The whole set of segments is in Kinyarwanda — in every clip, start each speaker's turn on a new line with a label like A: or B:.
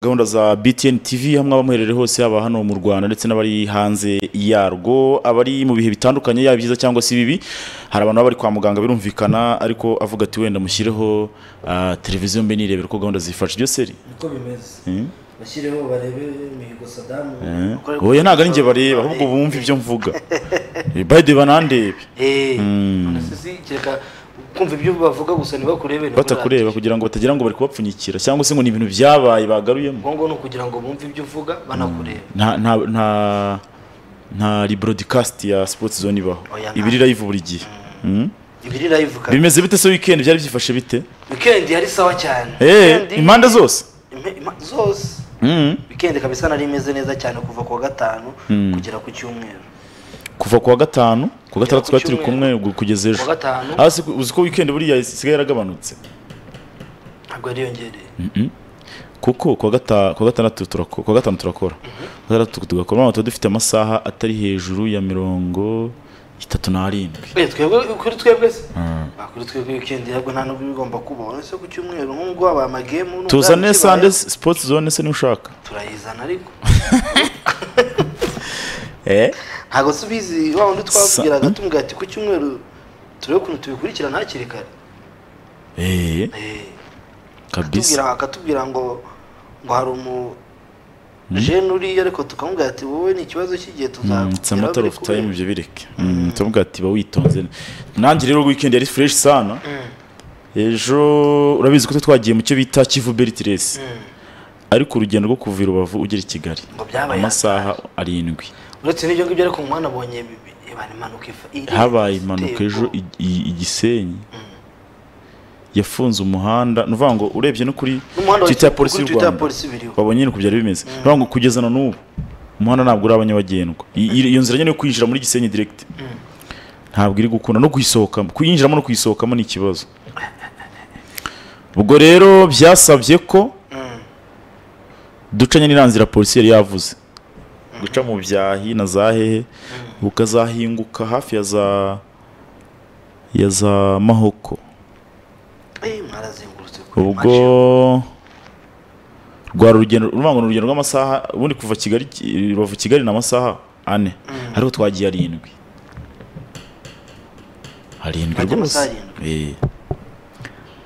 A: gahunda za BTN TV hamwe abamuherere hose yaba hano mu Rwanda ndetse n'abari hanze yarwo abari mu bihe bitandukanye yaba byiza cyangwa se bibi hari abantu baba bari kwa muganga birumvikana ariko avuga ati wenda mushyireho ah, televiziyo mbe nirebera uko gahunda zifasha ibyo seri
B: niko bimeze bashyireho barebe mihigo sadamu
A: oya ntabwo ari njye bareba ahubwo bumva ibyo mvuga bayide banandebe
B: eee none se kereka kumva ibyo bavuga gusa ntibakurebe nibwo
A: batakureba
B: bihagije.
A: kugira ngo batagira ngo bari kubapfunyikira cyangwa se ngo ni ibintu byabaye bagaruyemo
B: ngombwa ni ukugira ngo bumve ibyo uvuga banakureba
A: nta nta nta nta rebroadcast ya sports zone ibaho
B: Oya, nta.
A: iba iri live buri gihe Mm.
B: ibi ni live kandi
A: bimeze bite se weekend byari byifashe bite
B: weekend yari sawa cyane
A: Eh,
B: Weekend-
A: impande zose
B: impe- impa- zose
A: Mm.
B: weekend kabisa nari imeze neza cyane kuva ku wa gatanu kugera ku cyumweru
A: kuva ku wa gatanu ku wa gatandatu
B: ku
A: twari turi kumwe
B: cyumweru.
A: gu- kugeza ejo
B: Ku wa gatanu.
A: hasi uzi ko weekend buriya isigaye yaragabanutse
B: ntabwo yariyongereye
A: kuko ku wa gata- ku wa gatandatu turako- ku wa gatanu turakora ku wa gatandatu tugakora noneho tuba dufite amasaha atari hejuru ya mirongo itatu n'arindwi
B: Eh, twebwe kuri twebwe se Ah, kuri twebwe weekend yabwo nta nubwo bigomba kubaho uretse ku cyumweru nk'ubwo wabaye amagemu n'ubwo
A: tuzane
B: yaba
A: sande
B: ikibaye,
A: sports zone se n'ushaka
B: turayizana ariko
A: eh
B: ntabwo subizi wa wundi twabwiraga
A: Sa-
B: tumubwira ati ku cyumweru turebe ukuntu tubikurikirana hakiri kare
A: eh
B: Eh,
A: kabisa
B: tubwira akatubwira ngo ngo hari umu jene uriya ariko tukamubwira ati wowe ni ikibazo cy'igihe
A: Mm, it's a matter
B: tuzakugeraho
A: of time ibyo bireke Mm, tuvuga ati ba witonze nanjye rero weekend yari fresh sana ejo urabizi ko twe twagiye mu cyo bita Kivu Bertilesi ariko urugendo rwo kuva i Rubavu ugera i Kigali
B: Ngo byabaye
A: amasaha arindwi
B: uretse n'ibyo ngibyo ariko umwana abonye bi- iba ni impanuka ifa- iri-
A: habaye impanuka ejo i- i- i Gisenyi yafunze umuhanda ni ukuvuga ngo urebye no kuri
B: N'umuhanda wa-
A: Twitter ya polisi
B: kuri
A: y'u
B: Twitter ya
A: Rwanda
B: polisi biriho.
A: babonye nyine uko byari bimeze ni ukuvuga ngo kugeza na n'ubu umuhanda ntabwo uraba nyabagendwa I- i- iyo nzira nyine yo kwinjira muri Gisenyi direct ntabwo iri gukunda no kuyisohokamo kuyinjiramo no kuyisohokamo ni ikibazo ubwo rero byasabye ko duca nyine iriya nzira polisi yari yavuze guca mu byahi na za hehe ukazahinguka hafi ya za ya za mahoko
B: Eh, mwarazengurutse kuri Masha.
A: ubwo rwari urugendo urumva ngo ni urugendo rw'amasaha ubundi kuva kigali Ki- rubavu kigali ni amasaha ane ariko twagiye arindwi arindwi
B: Mwagiye
A: rwose
B: amasaha arindwi?
A: Eh.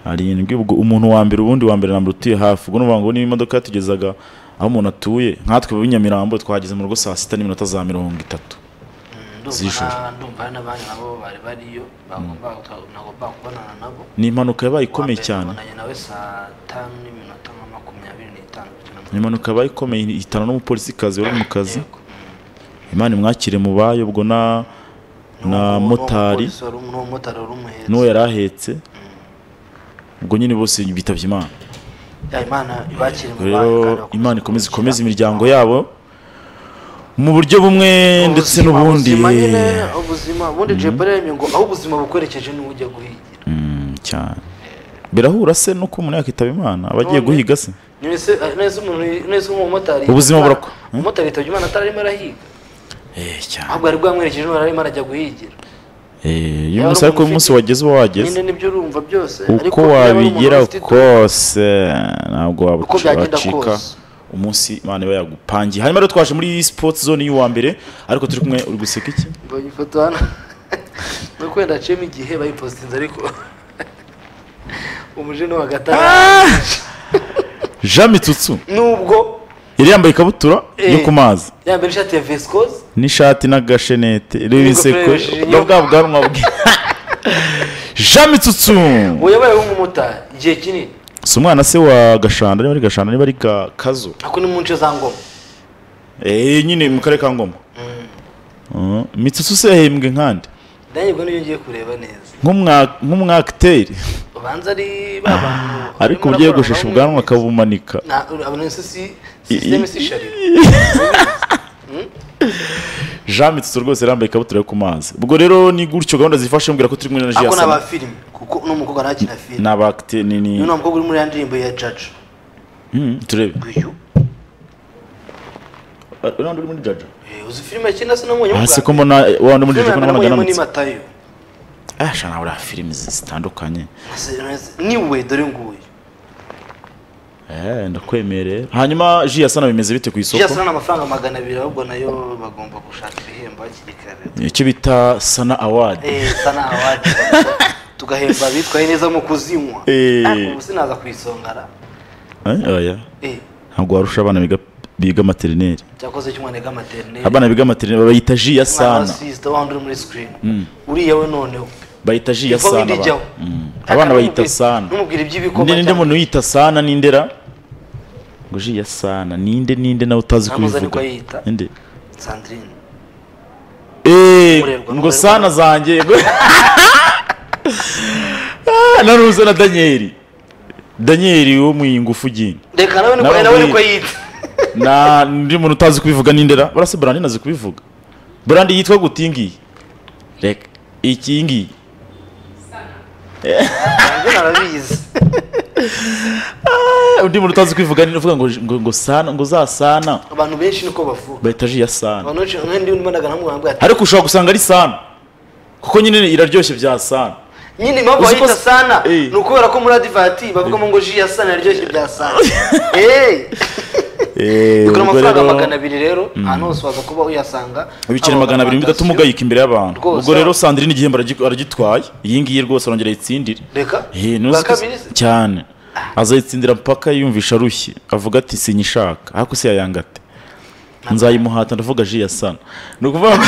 A: arindwi ubwo umuntu wa mbere ubundi wa mbere na mbere utuye hafi ubwo n'uvuga ngo niba imodoka yatugezaga aho umuntu atuye nkatwe b'inyamirambo twahageze mu rugo saa sita n'iminota za mirongo itatu
B: Ndumva
A: z'ijoro.
B: na- ndumva hari n'abandi nabo bari bariyo bagomba nagomba kubonana nabo
A: ni impanuka yabaye ikomeye
B: Wambere
A: cyane
B: nabonanye nawe saa tanu n'iminota nka makumyabiri n'itanu kugira ngo-
A: ni impanuka yabaye ikomeye ihitana n'umupolisikazi wari mu kazi
B: Yego.
A: imana imwakire mu bayo ubwo na na
B: N'uwo- n'uwo
A: motari
B: mupolisi wari- n'uwo motari wari umuhetse.
A: n'uwo yari ahetse ubwo nyine bose bitabye imana
B: Ya, Imana ibakire mu bantu kandi
A: rero
B: bakomeze
A: imana ikomeze
B: kumushyira-
A: ikomeze imiryango yabo mu buryo bumwe ndetse
B: Ubuzima-
A: n'ubundi
B: ubuzima nyine, ubuzima ubundi jepo yaremye ngo aho ubuzima bukwerekeje niwo ujya guhigira
A: Mm, cyane birahura se nuko umuntu yakitaba imana aba agiye
B: None-
A: guhiga se
B: nese nese umuntu nese umumotari
A: Ubuzima
B: Imana-
A: burako.
B: umumotari yitabye imana atarimo arahiga
A: eh cyane
B: ahubwo yari bwamwerekeje none arimo arajya guhigira
A: eh
B: Yaba
A: uyu munsi
B: ari
A: ariko uyu munsi
B: umufite-
A: wageze uba wageze
B: nyine nibyo urumva byose
A: uko
B: niba ari umuntu
A: wabigira
B: ufite itu-
A: kose ntabwo
B: Uko byagenda
A: wabacika
B: kose.
A: umunsi imana iba yagupangiye hanyuma rero twaje muri sports zone y'uwa mbere ariko turi kumwe uri guseka iki
B: mbonye ifoto hano no kwenda aciyemo igihe bayipositinze ariko umujene wa gatanu
A: jean mitsutsu
B: nubwo
A: yari yambaye ikabutura
B: Eh.
A: yo ku mazi
B: yambaye ishati ya vesikoze
A: n'ishati n'agashenete reba
B: N'ingofero
A: inseko
B: yeshirinyo.
A: na bwa bwanwa bwe jean mitsutsu
B: ubu yabaye nk'umumotari igihe kinini
A: si umwana se wa gashanda niba ari gashanda niba ari Ga- kazo
B: ako ni mu nce za ngoma
A: eh nyine mu karere ka ngoma Uh, mitsutsu se yahembwe nkande
B: nanjye ubwo niyo ngiye kureba neza
A: Nk'umwa- nk'umwakiteri
B: ubanza ari ba bantu
A: ariko
B: barimo
A: uburyo
B: bakorana
A: yogoshesha
B: nabo
A: ubwanwa
B: mu-
A: akabumanika
B: nta abone se si
A: I-
B: sisiteme
A: i-
B: si sharira
A: jean mitsutsu rwose yari yambaye ikabutura yo ku mazi ubwo rero ni gutyo gahunda zifashe mbwira ko turi kumwe na
B: ako ni
A: jiyasana
B: abafilime kuko n'umukobwa nawe akina filime
A: ni abakite ni ni
B: uyu ni umukobwa uri muri ya ndirimbo ya jaja
A: Mm, turebe
B: uyu
A: uriya uri muri jaja
B: eh, uzi filime akina se namubonye
A: aha se ko
B: filime
A: mbona wa wundi muri jaja ko nabonaga
B: namubonyemo ni
A: ananutse
B: matayo
A: Ah, sha nawe uriya filime zitandukanye
B: Se- se- niwe dore nguyu
A: Eh, ndakwemerera hanyuma ji yasana bimeze bite ku isoko
B: byasana amafaranga magana abiri ahubwo nayo bagomba gushaka ibihembo hakiri kare
A: icyo bita sana awadi
B: Eh, sana awadi tugahemba abitwaye neza mu kuzinywa
A: Eh.
B: ariko ubu sinaza ku isongara Eh,
A: ntabwo warusha abana biga- biga materineri
B: cyakoze cy'umwana wiga materineri
A: abana biga materineri bayita ji ya
B: umwana
A: sana
B: wa sisita wa uri muri sikirini uriya we noneho
A: bayita ji ya
B: Ivaho
A: sana
B: indi
A: abana.
B: ijyaho.
A: Mm. abana bayita sana
B: numubwira iby'ibikoma
A: ninde ninde
B: cyane.
A: muntu yita sana n'indera ngo ji ya sana ninde ninde nawe utazi
B: Ntamuzi
A: kubivuga
B: niko yiyita.
A: ninde
B: sandrine
A: Eh,
B: Umurerwa,
A: ngo
B: umurerwa.
A: sana zanjye ngo- Ah, naruze na daniel daniel wo mu ingufu gini
B: reka nawe niko
A: Nawe
B: nawe niko
A: ngwino.
B: yita
A: na undi muntu utazi kubivuga n'indera barase brandi nazi kubivuga brandi yitwa gute iyi ngiyi reka iyi ngiyi
B: nanjye narabizi
A: Eh, undi muntu utazi kubivuga ni uvuga ngo ngo ngo sana ngo zasana
B: abantu benshi niko bavuga
A: bahita ji ya sana
B: abantu benshi nk'undi mbanaga nkamubwira ati
A: ariko ushobora gusanga ari sana kuko nyine iraryoshye bya sana
B: nyine impamvu
A: Uzi ko-
B: bayita sana
A: Eh.
B: ni ukubera ko muri adivati bavugamo ngo ji ya sana yaryoshye bya sana eee bigura amafaranga magana abiri rero ahantu hose waza kuba uyasanga
A: ibiceri
B: Haba
A: magana abiri bitatu
B: alimantasiyo.
A: mugayika imbere y'abantu
B: Rwose.
A: ubwo rero sandrine igihembo aragi- aragitwaye iyi ngiyi rwose arongera ayitsindire
B: reka
A: Eh, ntuzi
B: bwa
A: ko-
B: kabiri se?
A: cyane azayitsindira mpaka yumvisha arushye avuga ati sinyishaka ariko se yayanga ate nzayimuhata ndavuga ji ya sana ni ukuvuga ngo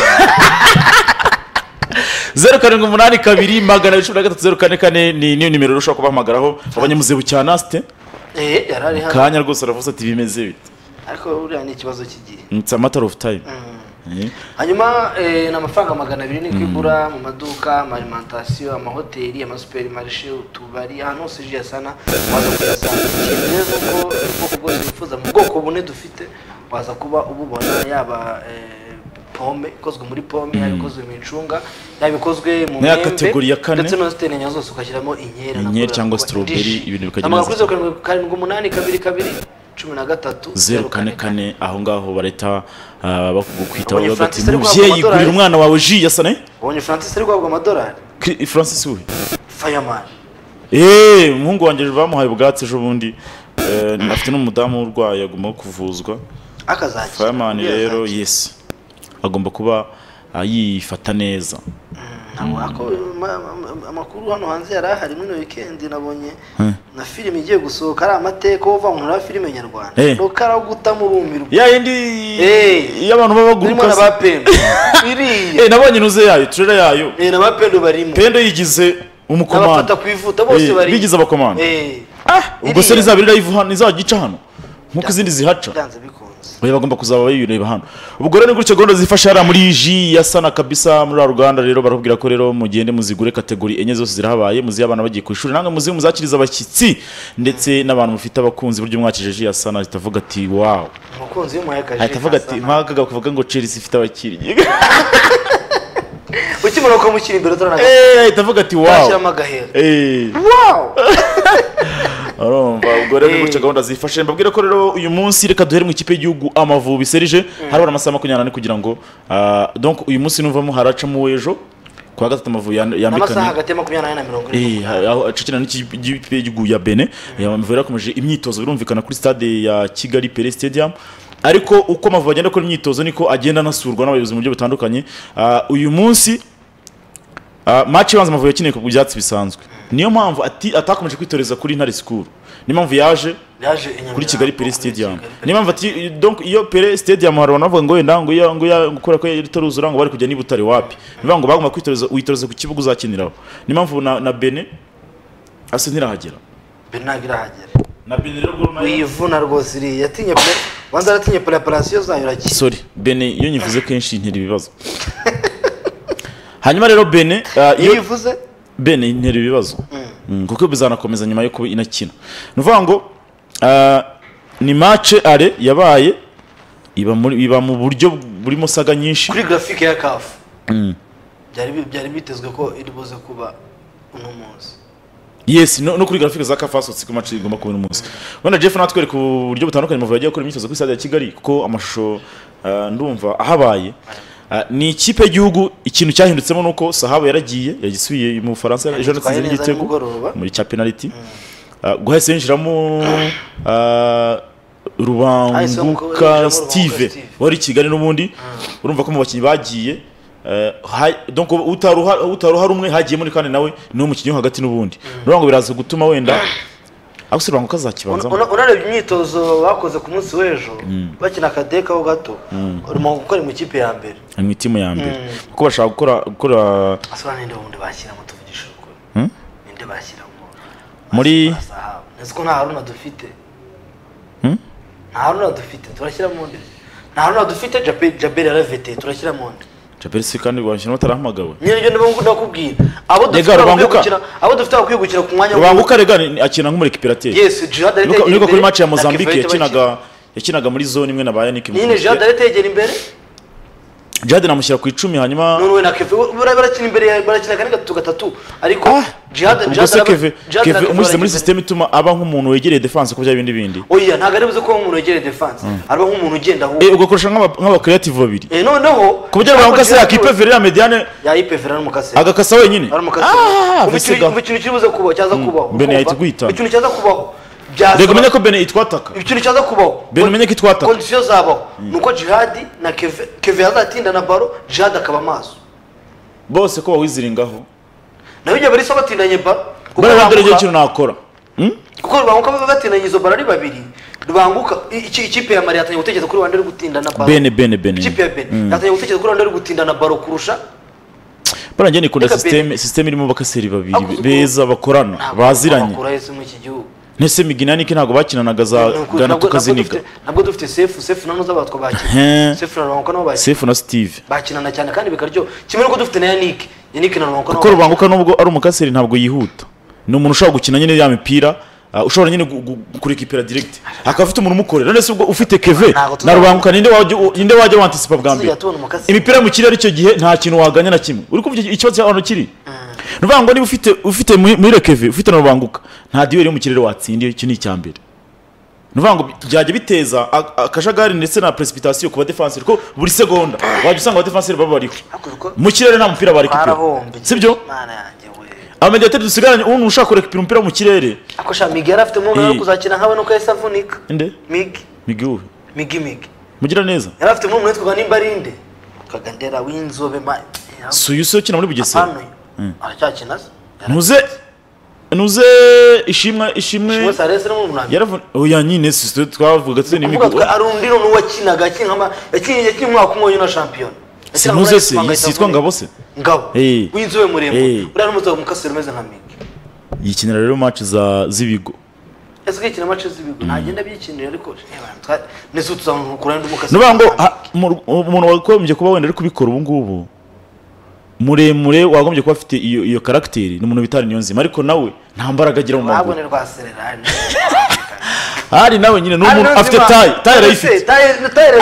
A: zeru karindwi umunani kabiri magana abiri cumi na gatatu zeru kane kane ni niyo nimero rero ushobora kubahamagaraho abanyamuzebu cya nasite
B: Eh, yari ari hano
A: kanya rwose aravuze ati bimeze bite
B: ariko buriya ni ikibazo cy'igihe
A: it's a matter of time
B: Mm.
A: Eh,
B: hanyuma eh, ni amafaranga magana abiri niko igura mu maduka amalimantasiyo amahoteli amasuperimarishe utubari ahantu hose ji ya sana waza kuyasanga ikintu rero ni uko ubwoko bwose wifuza mu bwoko bune dufite waza kuba ububona yaba eh, pome ikozwe muri pome yaba ikozwe mu icunga yaba ikozwe mu
A: Naya
B: mwembe
A: kategori ya kane.
B: ndetse no zitenya zose ugashyiramo inkeri
A: Inkeri cyangwa strawberry, ibintu bikagira inzozi.
B: bikagira kuri zeru karindwi karindwi umunani kabiri kabiri cumi na gatatu
A: zeru kane kane aho ngaho bareta ah, bakugukwita
B: Abonye
A: bavuga ati
B: Francis ari guhabwa
A: mubyeyi
B: amadolari."
A: gurira umwana wawe ji ya sana eh?
B: ubonye francis ari guhabwa amadolari
A: Ki- francis we
B: fayamani
A: eee umuhungu wanjye bamuhaye ubwatsi ejo bundi Eh, afite n'umudamu urwaye agomba kuvuzwa
B: akazakira
A: fireman
B: Uriya
A: rero
B: azakira.
A: yes agomba kuba ah, yifata neza
B: Ntabwo ako ma- ma- amakuru hano hanze yari ahari muri ino weekend nabonye
A: Hmm.
B: na filime igiye gusohoka ari amateka uvangunkura wa filime nyarwanda
A: Eh.
B: rukara wo guta mubumirwa
A: ya yindi
B: Eh.
A: iyo abantu baba
B: urimo
A: baguruka
B: na
A: se-
B: ba pendo biriya
A: Eh, nabonye inuze yayo turere yayo
B: Eh, na ba pendo barimo
A: pendo yigize
B: n'abafata
A: umukomanda
B: ku ivuta bose
A: Eh,
B: barimo
A: bigize abakomanda
B: Eh,
A: ubwo se
B: iriya.
A: ntizaba iriya hano ntizajya ica hano nk'uko izindi zihaca
B: byanze bikunze
A: Oya bagomba kuzaba bayireba hano ubwo rero ni gutya gahunda zifasha hariya muri ji ya sana kabisa muri rwa ruganda rero barakubwira ko rero mugende muzigure kategori enye zose zirahabaye muzihe abana bagiye ku ishuri namwe muzihe muzakiriza abashyitsi ndetse n'abantu mufite abakunzi buryo mwakije ji ya sana ahita avuga ati wawu
B: umukunzi w'umuhekaje
A: ahita avuga ati mpagaga kuvuga ngo chelsea ifite abakiriya
B: ukimara ukamushyira imbere utaranaga
A: Eh, ahita avuga ati wawu
B: ashyiramo agahera
A: Eh.
B: wow
A: urumva ubwo rero ni gutya
B: Eh.
A: gahunda zifashe mbabwire ko rero uyu munsi reka duhere mu ikipe y'igihugu amavubi serije harabura amasaha makumyabiri n'ane kugira ngo ah, donc uyu munsi nuvamo haracamo w'ejo ku wa gatatu amavubi yan-
B: n'amasaha
A: yambikanye
B: hagati ya makumyabiri n'ane na mirongo ine
A: Eh, aho acikirana n'ikipe y'igihugu ya bene amavubi yarakomeje imyitozo birumvikana kuri stade ya kigali pere stadium ariko uko amavubi agenda akora imyitozo niko agenda anasurwa n'abayobozi mu buryo butandukanye Ah, uyu munsi Ah, match ibanza amavubi yakineye ku byatsi bisanzwe niyo mpamvu ati- atakomeje kwitoreza kuri ntare sikuru niyo mpamvu yaje
B: yaje i Nyamirambo,
A: kuri kigali pere stadium
B: Kigali Pele
A: niyo mpamvu ati donc iyo pere stadium hari abantu bavuga ngo wenda ngo iya- ngo iya- ngo kubera ko yari itaruzura ngo bari kujya n'ibutare wapi bivuga ngo bagomba kwitoreza witoreza ku kibuga uzakiniraho niyo mpamvu na, na bene asa ntirahagera
B: bernard irahagera
A: na bene rero Gor Mahia-
B: wivuna rwose iriya yatinye pe wanza aratinye preparation zayo urakiye
A: sorry bene iyo nyivuze kenshi ntera ibibazo hanyuma rero bene ah,
B: iyo
A: iyo
B: bivuze
A: bene ntera ibibazo Mm, kuko bizanakomeza nyuma yo kuba inakina ni ukuvuga ngo ah, ni mace are yabaye iba muri- iba mu buryo burimo saga nyinshi
B: kuri graphic ya kafu
A: Mm.
B: byari bi- byari bitezwe ko iri buze kuba uno munsi
A: yes no, no kuri graphique za kafasotsi ku match igomba kuba uyu munsi wenda jeff natwereka uburyo butandukanye amavubi yagiye gukora imyitozo kuri stade ya kigali kuko amashusho ah, ndumva ahabaye Ah, ni ikipe y'igihugu ikintu cyahindutsemo ni uko sahabu yaragiye yagisubiye mu bufaransa
B: Yitwaye
A: ejo natsinze
B: neza
A: n'igitego
B: nimugoroba.
A: muri cya penaliti Ah, guhahise yinjiramo ah,
B: Hahise
A: rubanguka
B: yinjiramo
A: steve
B: Rubanguka Steve.
A: wari i kigali n'ubundi urumva ko mu bakinnyi bagiye eh, ha- donc utari uha- utari uhari umwe hagiyemo ni kandi nawe ni umukinnyi wo hagati n'ubundi rubango biraza gutuma wenda ariko se rubango kazakibanzamo
B: Una- unarebye imyitozo bakoze ku munsi w'ejo bakina akadeka ho gato urimo gukora ikipe ya mbere
A: ni mu itimu ya mbere kuko bashaka gukora gukora
B: asaba ninde wundi bashyiramo tuvugisha ukuri
A: Hmm?
B: ninde bashyiramo
A: Muri-
B: Basaha. nzi ko nta haruna dufite
A: Hmm?
B: nta haruna dufite turashyiramo undi nta haruna dufite Jabe- jaberi yaravete turashyiramo undi
A: japeri si kandi rwashyiramo atarahamagawe
B: nyine ibyo ndimo ndakubwira abo dufite
A: Rega,
B: bakwiye
A: Rubanguka.
B: gukina abo dufite bakwiye gukina ku mwanya
A: rubanguka rega ni- akina nk'umurekipirateri
B: yes jihad ari
A: Nuko-
B: tegera
A: niko kuri
B: imbere,
A: match ya
B: na
A: Mozambique
B: Kevin Tebakira.
A: yakinaga yakinaga muri zone imwe na ba Yannick
B: nyine jihad
A: Mukunzi.
B: ari tegera imbere
A: Jihad namushyira ku icumi hanyuma
B: none we na keve bara- barakina imbere ya- barakina kane gatatu gatatu ariko jihad
A: ubwo
B: Jihad
A: se
B: araba-
A: Keve
B: Jihad na
A: Keve
B: Keve
A: umushyize muri
B: barakina
A: system ituma aba nk'umuntu wegereye defense ko byaba ibindi bindi
B: oya ntabwo ari buze kuba nk'umuntu wegereye defense araba nk'umuntu ugenda aho
A: eh ubwo kurusha nk'aba nk'aba creative babiri
B: Eh, noneho
A: ku buryo abantu kase yakipe verera mediane
B: yayipevera n'umukase
A: agakasa wenyine Ah, mbese ga-
B: ikintu kibuze kubaho cyaza kubaho
A: Bene yahita
B: Kumva?
A: guhitana.
B: ikintu cyaza kubaho byasaba-
A: rega umenye ko Bene itwataka
B: ikintu cyaza kubaho
A: Bene umenye ko itwataka.
B: kondisiyo zabaho nuko jihadi na keve keve yazatinda na baro jihadi akaba amaso
A: bose ko bawiziringaho
B: nayo ibyo bari so batindanye baro kuko
A: bara rero
B: Rubanguka-
A: ikintu nakora Hmm?
B: kuko rubanguka baba batindanye izo baro ari babiri rubanguka iki- ikipe ya mari yatangiye gutekereza kuri rwanda ari gutinda na baro
A: Bene Bene Bene
B: ikipe ya bene yatangiye gutekereza kuri rwanda ari gutinda na baro kurusha
A: bara njye nikunda
B: Reka
A: system system irimo bakaseri
B: Ako
A: babiri
B: uko-
A: beza bakorana baziranye
B: bakura yese muri iki gihugu
A: ntese migina niki ntabwo bakinanaga za
B: Nuko-
A: Ghana
B: nabwo-
A: tukaziniga
B: nabwo dufite- nabwo dufite sefu sefu nano z'abatwa bakina
A: Ehe.
B: sefu na rubanguka nabo bakina
A: sefu na steve
B: bakinana cyane kandi bikaryoha kimwe n'uko dufite na yannick yannick na rubanguka nabo
A: kuko rubanguka nubwo ari umukaseri ntabwo yihuta ni umuntu ushobora gukina nyine ya mipira ah, ushobora nyine gu- gu- kurekipera direct akaba afite umuntu umukorera none se ubwo ufite keve
B: Ntabwo tuzabona.
A: na rubanguka ninde wajya ninde wajya wantisipa bwa mbere
B: Tuzajya tubona umukaseri.
A: imipira yo mu kirere icyo gihe nta kintu waganya na kimwe uri kumva ikibazo cy'abantu kiri ni ukuvuga ngo niba ufite ufite muri muri keve ufite na rubanguka nta duweri yo mu kirere watsindiye iki ni icya mbere ni ukuvuga ngo byajya biteza a- akajagari ndetse na precipitation ku badefenseri ko buri segonda wajya usanga abadefenseri baba bariho
B: Ariko uko
A: mu kirere nta mupira bari kupira
B: twarahombye
A: sibyo
B: mana yanjye we
A: amediateri dusigaranye umuntu ushaka kurekipira umupira mu kirere
B: ako sha migi yari afite umwuga wo
A: Eh.
B: kuzakina nkawe nuko yahise avunika
A: inde
B: migi
A: miguwe
B: migi migi
A: mugira neza
B: yari afite umwuga witwaga nimbarinde kagandera w'inzobe ma
A: suyusi ukina muri bugesera
B: hano aracyakina se
A: ntuze ntuze ishimwe ishimwe
B: kimwe sarese ni umunani
A: yaravuna oya nyine sisitwe twavuga tuzi
B: kuvuga twe
A: n'imigwe
B: ari undi n'undi wakinaga akina nka yakinnye yakinnye umwaka umwe wonyine wa shampiyona
A: si ntuze se iyi sitwa ngabo se
B: ngabo
A: Eh.
B: w'inzobe muremure
A: Eh.
B: uriya n'umutobe mukaseri umeze nka migi
A: yikinira rero match za z'ibigo
B: ese kwikina amace z'ibigo ntagenda byikinira ariko eh, bana, twa- nese tuzamukura ndi umukasi
A: nuvuga ngo ha- mu- umuntu wagombye kuba wenda ari kubikora ubu ngubu muremure wagombye kuba afite iyo iyo karagiteri ni umuntu bitari niyonzima ariko nawe nta mbaraga agira mu
B: ntabwo
A: maguru
B: ni rwasererani
A: hari nawe nyine ni umuntu afite tayi tayi arayifite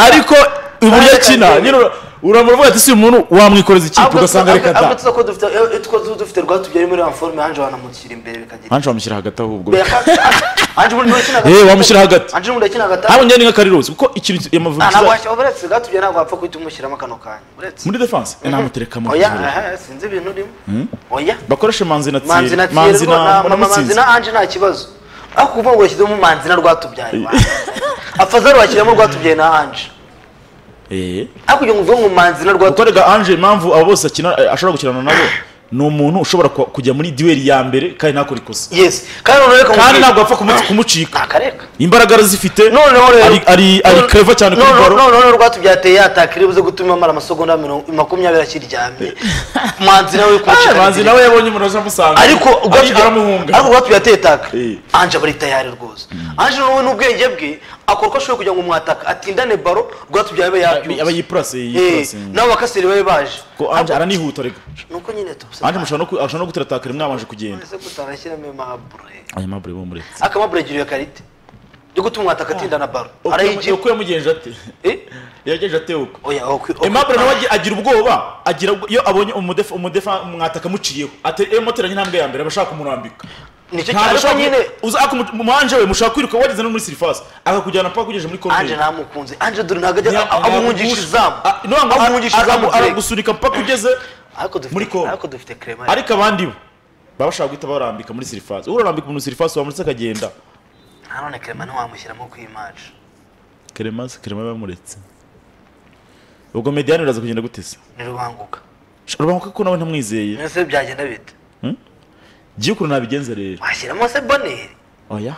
A: ariko uburyo akina nyine ura- uramuravuga ati si uyu muntu wamwikoreza ikipe ugasanga reka
B: ahubwo
A: da
B: tuza ko dufite eh, two tuzi dufite rwatubyari muri wa forme hanje wanamukira imbere bikagira
A: hanshi wamushyira hagati ahubwo
B: hanje ubundi wakina
A: Eh, wamushyira hagati.
B: hanje ubundi akina gatatu
A: haba njyane nk'akarirosi kuko ikintu
B: Ah, ntabwo
A: yamavuga
B: washyira uretse rwatubyari ntabwo wapfa guhita umushyiramo kano kanya uretse
A: muri defense namutereka mu
B: oya
A: kibuga.
B: aha, sinzi ibintu urimo oya
A: bakoreshe manzi na
B: manzi
A: tiye
B: na
A: manzi
B: tiyerwa
A: na
B: na manzi
A: mutsinzi
B: na anje nta kibazo ariko kuvuga ngo yashyizemo manzi na rwatubyaye afazari washyiramo rwatubyaye na anje
A: Eh.
B: ariko ugiye ngo ngo manzi na
A: kuko
B: rwatubyaye
A: rega anje impamvu abo bose akina eh, ashobora gukinana nabo ni umuntu ushobora ku- kujya muri duweri ya mbere kandi ntakora ikosa
B: yesi kandi noneho
A: kandi ntabwo bapfa kumu- kumucika
B: akareka
A: imbaraga arazifite
B: noneho rero
A: ari ari ari
B: none-
A: clever cyane kuri
B: none-
A: baro
B: none- none rwatubyaye ateye yatakira buze gutuma amara amasegonda mirongo- makumyabiri akiryamye manzi nawe
A: Ah,
B: kumucika
A: manzi nawe yabonye umuntu aje amusanga
B: ariko
A: ari-
B: Rwatubyaye-
A: aramuhunga
B: ariko rwatubyaye ateye taka
A: Eh.
B: anje aba ari tayari rwose anje noneho n'ubwenge bwe akora uko ashoboye kugira ngo umwataka atindane baro rwatubyaye abe yabyutse
A: aba yipurase
B: Eh,
A: yipurase
B: nabo bakaseri babe baje
A: ko anje aranihuta rega
B: nuko nyine tubuse
A: anje mushobora no ku- ashobora no gutera takare mwabanje kugenda
B: ese kutarashyiramo amabure
A: aya mabure bamuretse
B: akamabure giriye karite yo gutuma umwataka atinda na baro arayigira
A: uko yamugenje ate
B: eh
A: yagenje ate uko
B: oya okwi
A: Aimable nawe agi- agira ubwoba agira ubwo- iyo abonye umudefa umudefa mwataka muciyeho ate emotera nk'intambwe ya mbere abashaka kumurambika
B: nicyo cyane ariko nyine
A: uza umanje we mushaka kwiruka wageze no muri sirifasi akakujyana paka kugejeje muri
B: anje
A: koruneri
B: ntamukunze anje dore ntabwo ajya amumwungisha izamu amumwungisha izamu
A: aragusunika paka ugeze
B: ariko dufite
A: muri Congo.
B: ariko dufite crema
A: ariko abandi bo baba bashaka guhita barambika muri sirifasi urarambika umuntu sirifasi wamuretse akagenda
B: nanone kerema ntiwamushyiramo ku imaji
A: keremasi kerema yamuretse ubwo mediyani biraza kugenda gute se
B: ni rubanguka
A: urubanguka ko nawe ntamwizeye
B: mbese byagenda bite
A: jya ukuntu nabigenza rero
B: washyiramo se boneri
A: oya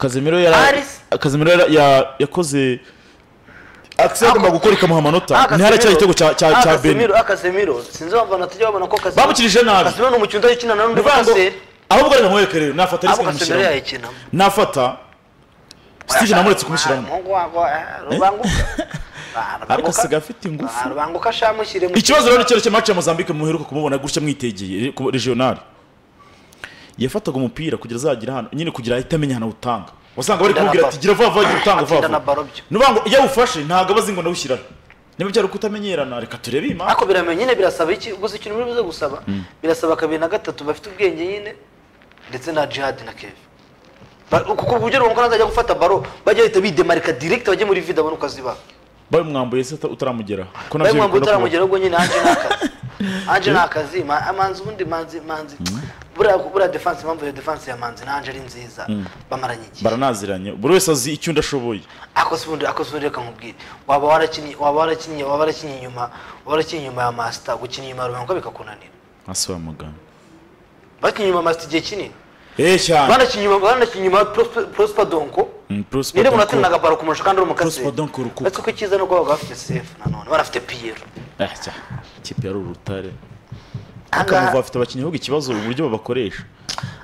A: kazimiro yara
B: Paris.
A: kazimiro yara- ya- yakoze akiseri agomba gukora ikamuha amanota ntiharacyari igitego cya cya cya beni
B: akasemiro sinzi abafana tujya babona ko Casemiro-
A: Bamukirije nabi.
B: Casemiro ni umukinnyi udakina na n'undi
A: Bivuga ngo-
B: paseri
A: ahubwo reka nkwereke rero nafata
B: abo
A: risike
B: kasemiro
A: nkamushyiramo
B: yayikinamo
A: nafata steve namuretse kumushyiramo
B: umuhungu wabo eh, rubanguka Ah,
A: ariko
B: Rubanguka-
A: asigaye afite ingufu
B: Ah, rubanguka ashamushyire mu
A: ikibazo rero ni cyerekeye mace ya mozambique muheruka kumubona gutya mwitegeye ku regional yafataga umupira kugira azagira hano nyine kugira ahite amenya ahantu awutanga wasanga bari kumubwira ati gira vuba vuba gira utanga vuba
B: Atsinda na baro
A: vuba
B: byo.
A: ni ukuvuga ngo iyo awufashe ntabwo aba azi ngo nawushyirare niba byari ukutamenyerana reka turebe iyi mari
B: ariko biramenya nyine birasaba iki gusa ikintu muri buze gusaba birasaba kabiri na gatatu bafite ubwenge nyine ndetse na jihad na keve Ba- kuko uburyo runaka azajya gufata baro bajya bahita bidemarika direct bajye muri vida abone uko aziba
A: babimwambuye se uta- utaramugera ko
B: bayo
A: nabyo bikunda
B: mwambu
A: kubaho
B: utaramugera ubwo nyine anje ni akazi anje ni akazi ma- amanzi ubundi manzi manzi buriya buriya defense impamvu iyo defense ya manzi na anje ari nziza bamaranye igihe
A: baranaziranye buri wese azi icyo undi ashoboye
B: akoze ubundi akoze ubundi reka nkubwire waba warakinnye waba warakinnye waba warakinnye inyuma waba warakinnye inyuma ya master gukina inyuma ya rubanguka bikakunanira
A: hasi wa muganga
B: bakinnye inyuma master igihe kinini
A: eee cyane
B: banakinnye inyuma banakinnye inyuma ya Prosper- prosper donko
A: Mm, Prosper
B: niyo
A: Donko.
B: munatini na gabaro kumurusha kandi uri umukasi
A: Prosper Donko rukuka.
B: ariko ko icyiza ni uko baba bafite sefu nanone barafite piyero
A: Eh, cyane ikipe yari urutare
B: ahangaha
A: akamuva afite abakinnyi ahubwo ikibazo uburyo babakoresha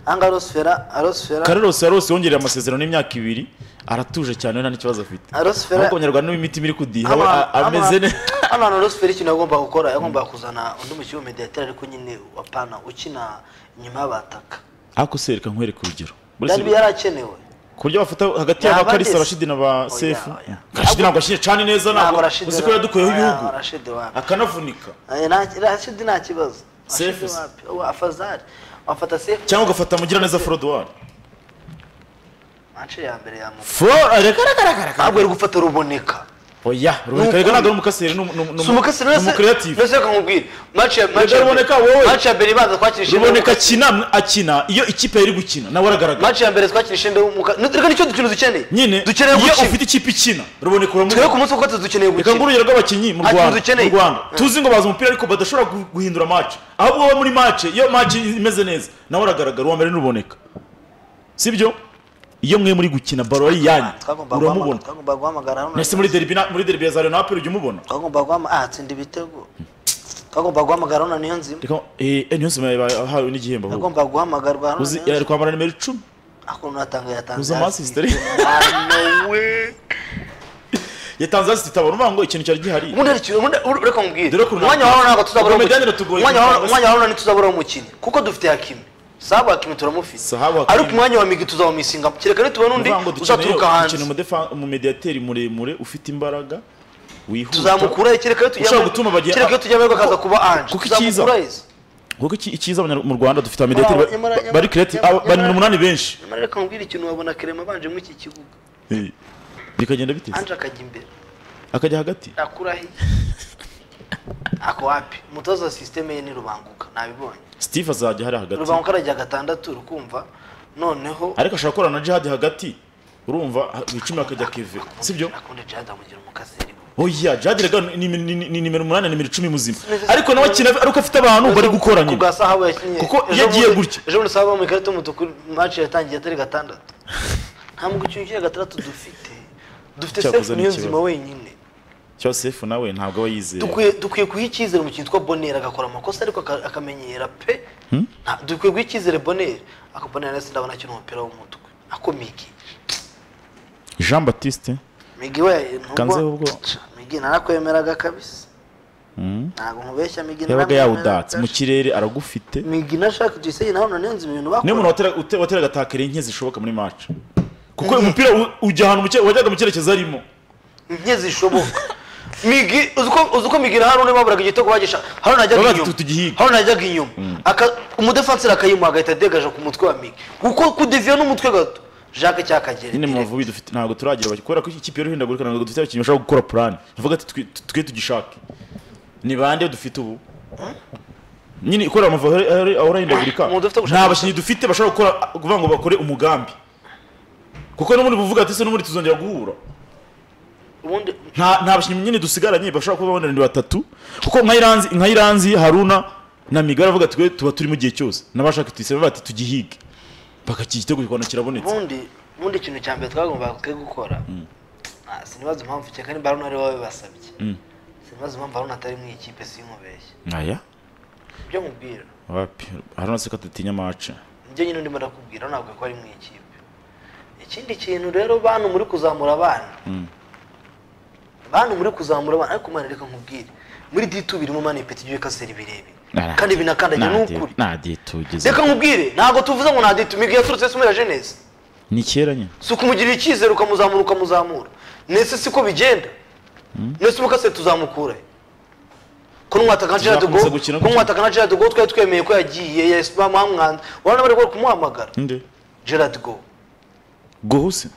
B: ahangaha arosfera arosfera
A: karerosi yarose yongereye amasezerano y'imyaka ibiri aratuje cyane we nta n'ikibazo afite
B: Arosfera-
A: ahubwo abanyarwanda n'imitima iri kudiha we
B: Hano-
A: a- ameze
B: hano-
A: neza
B: hano hantu rosiferi ikintu yagombaga gukora yagombaga kuzana undi mukino w'umumediateri ariko nyine apana ukina inyuma y'abataka
A: ariko se reka nkwereke urugero Buretse
B: byari yarakenewe
A: ku buryo bafata hagati
B: Yaba
A: y'aba karisa
B: ageze.
A: rashidi na ba
B: Oya,
A: sefu
B: oya.
A: rashidi ntabwo ashinje cyane neza ntabwo uzi ko yadukuyeho ibihugu
B: rashidi wapi
A: akanavunika
B: Eh, nta- rashidi nta kibazo
A: Sefu
B: rashidi
A: se.
B: wapi Uwa, afazari wafata sefu
A: cyangwa ugafata mugiraneza forodwari
B: mance ya mbere yamuka
A: forodwari
B: ntabwo ari gufata ruboneka
A: oya ruboneka reka ntabwo ari umukaseri ni umu- ni umu-
B: si umukasi
A: ni umukreative
B: rwese reka nkubwire match ya match ya
A: Ruboneka, wowe.
B: match ya mbere ibanza twakinishije
A: ruboneka akina akina iyo ikipe yari gukina nawe aragaragara
B: match ya mbere twakinishije ndabumuka reka nicyo dukino dukeneye
A: nyine
B: dukeneye
A: iyo
B: gukina
A: ufite ikipe ikina ruboneka
B: twebwe ku
A: uramubona
B: munsi wa gatatu dukeneye
A: reka ngo
B: gukina
A: urugero rw'abakinnyi mu
B: Ati,
A: Rwanda
B: dukeneye.
A: mu Rwanda
B: Mm.
A: tuzi ngo bazi umupira ariko badashobora gu- guhindura match ahubwo wowe muri match iyo match imeze neza nawe uragaragara uwa mbere n'uruboneka sibyo iyo mwe muri gukina baro ari iyanyu
B: twagomba guhamagara
A: uramubona
B: twagomba guhamagara hano
A: mbese muri derby na- muri derby ya Zaryo na Apple ujya umubona
B: twagomba guhamagara ah tsinda ibitego twagomba guhamagara hano niyo nzima
A: reka eh eh, ntiyose yahawe n'igihembo ahubwo
B: twagomba guhamagarwa hano
A: uzi
B: niyo
A: yari
B: nzima
A: kwambara nimero 10
B: ako natanga yatanze
A: uzi ama assist ari-
B: no way
A: yatanze hasi itabara uvuga ngo ikintu cyari gihari
B: ubundi hari ikintu- ubundi ur- reka nkubwire
A: Dore ko nta-
B: umwanya wa runaka tuzabura
A: Ubwo Medani iratugoye
B: umwanya wa
A: kuvuga.
B: umwanya wa runaka ntituzabura umukinnyi kuko dufite hakimi sahabu hakimi turamufite
A: Sahabu Hakimi.
B: ariko umwanya wa migi tuzawumisinga kereka rero tubona undi
A: uvuga ngo dukeneye
B: uzaturuka hanze
A: ukeneye umudefa- umumediateri muremure ufite imbaraga wihuta
B: tuzamukurayo kereka rero
A: Ushaka gutuma bagira-
B: kereka rero tujya muri akaza kuba anje
A: kuko icyiza-
B: tuzamukurayo izi.
A: kuko iki- icyiza abanyar- mu rwanda dufite amediateri ba-
B: Nyamara- nyamara-
A: bari creative
B: nyamara-
A: aba- bari
B: nyamara-
A: umunani benshi
B: nyamara reka nkubwire ikintu wabona kerema abanje muri iki kibuga
A: Eh, bikagenda bite
B: anje akajya imbere
A: akajya hagati
B: akurahe ako wapi umutoza wa sisiteme ye ni rubanguka nabibonye
A: steve azajya hari hagati
B: rubanguka aragira gatandatu rukumva noneho
A: ariko ashobora gukorana na jihad hagati urumva ha- icumi akajya keve sibyo
B: akunda jihad amugira umukaseri
A: oya jihad rega ni ni- ni- ni nimero umunani na nimero icumi muzima
B: Neza-
A: ariko nawe akina ariko afite abantu bari gukora nyine
B: kubwa sahabu yakinnye
A: Kuko
B: ejo
A: iyo agiye
B: bundi-
A: gutya.
B: ejo bundi sahabu mu ikarita y'umutuku match yatangiye atari gatandatu nta mu gukina ukina gatandatu dufite dufite
A: Cyakoze
B: sefu
A: ni
B: niyo
A: ikibazo.
B: nzima wenyine
A: cyose sefu nawe ntabwo aba yizeye
B: dukwiye dukwiye guha icyizere umukinnyi witwa bonera agakora amakosa ariko aka- akamenyera pe Nta- dukwiye guha icyizere bonera ako bonera nasi ndabona akina umupira w'umutwe ako migi
A: jean baptiste
B: migi we ntugwa-
A: Kanzeho ubwo.
B: Ca, migi narakwemeraga kabisa ntago nkubeshya migi
A: yabaga
B: narakwemeraga.
A: yawudatse mu kirere aragufite
B: migi na shaka tuyiseye naho none nzi ibintu
A: niyo
B: bakora
A: muntu watera- ute- wateraga takere nke zishoboka muri match kuko umupira u- ujya ahantu mu cye- wajyaga mu cyerekezo arimo
B: nke zishoboka migi uzi ko- uzi ko migi na haruna baburaga igitego bagisha haruna yajyaga
A: Babaga
B: inyuma
A: tugihiga.
B: haruna yajyaga inyuma Aka- umudefanseri akayimuha agahita adegaje ku mutwe wa migi kuko kudeviya n'umutwe gato jacques cyakagera
A: nyine mu mavubi dufite ntabwo turagira abaki- kubera ko iki kipe y'uruhindagurika ntabwo dufite abakinnyi bashobora gukora purani tuvuga ati twe tugishake ni bande dufite ubu nyine ikorera amavuriro ahorahindagurika
B: Umuntu udafite gushaka
A: nta bakinnyi dufite bashobora gukora kuvuga ngo bakore umugambi kuko n'ubundi buvuga ati se n'ubundi tuzongera guhura
B: ubundi
A: nta nta bakinnyi nyine dusigaranye bashobora kuba babonera batatu kuko nka iranzi nka iranzi haruna na migara avuga twe tuba turi mu gihe cyose n'abashaka tuyisaba bati tugihige bakakira igitego kikabona kirabonetse
B: ubundi ubundi ikintu cya mbere twagombaga twe gukora Ah, sinibaza impamvu cyane kandi baruna ari wowe basabye
A: Mm.
B: sinibaza impamvu baruna atari mu ikipe sinkubeshye
A: nkaya
B: ibyo nkubwira
A: wapi haruna se ko atatinya amace
B: nibyo nyine ndimo ndakubwira ntabwo ko ari mu ikipe ikindi kintu rero bantu muri kuzamura abana
A: Mm.
B: bantu muri kuzamura abana ariko mwana reka nkubwire muri ditu birimo mani ipeti igiye ikasera ibirebire
A: Nara-
B: kandi binakandagira ni
A: nadiye-
B: ukuri
A: nadiye tugeze
B: reka nkubwire ntabwo tuvuze ngo nta ditu migi yaturutse yasumira jenesi
A: ni kera nyine
B: si ukumugirira icyizere ukamuzamura ukamuzamura nese siko bigenda nese umukase tuzamukure ko nwataka na Gerard de
A: Tuzakomeza
B: Gaulle
A: gukina
B: ko nwataka na Gerard de Gaulle twari twemeye ko yagiye yes bamwamwanza urabona bari gukora kumuhamagara
A: nde
B: Gerard de Gaulle
A: gohuse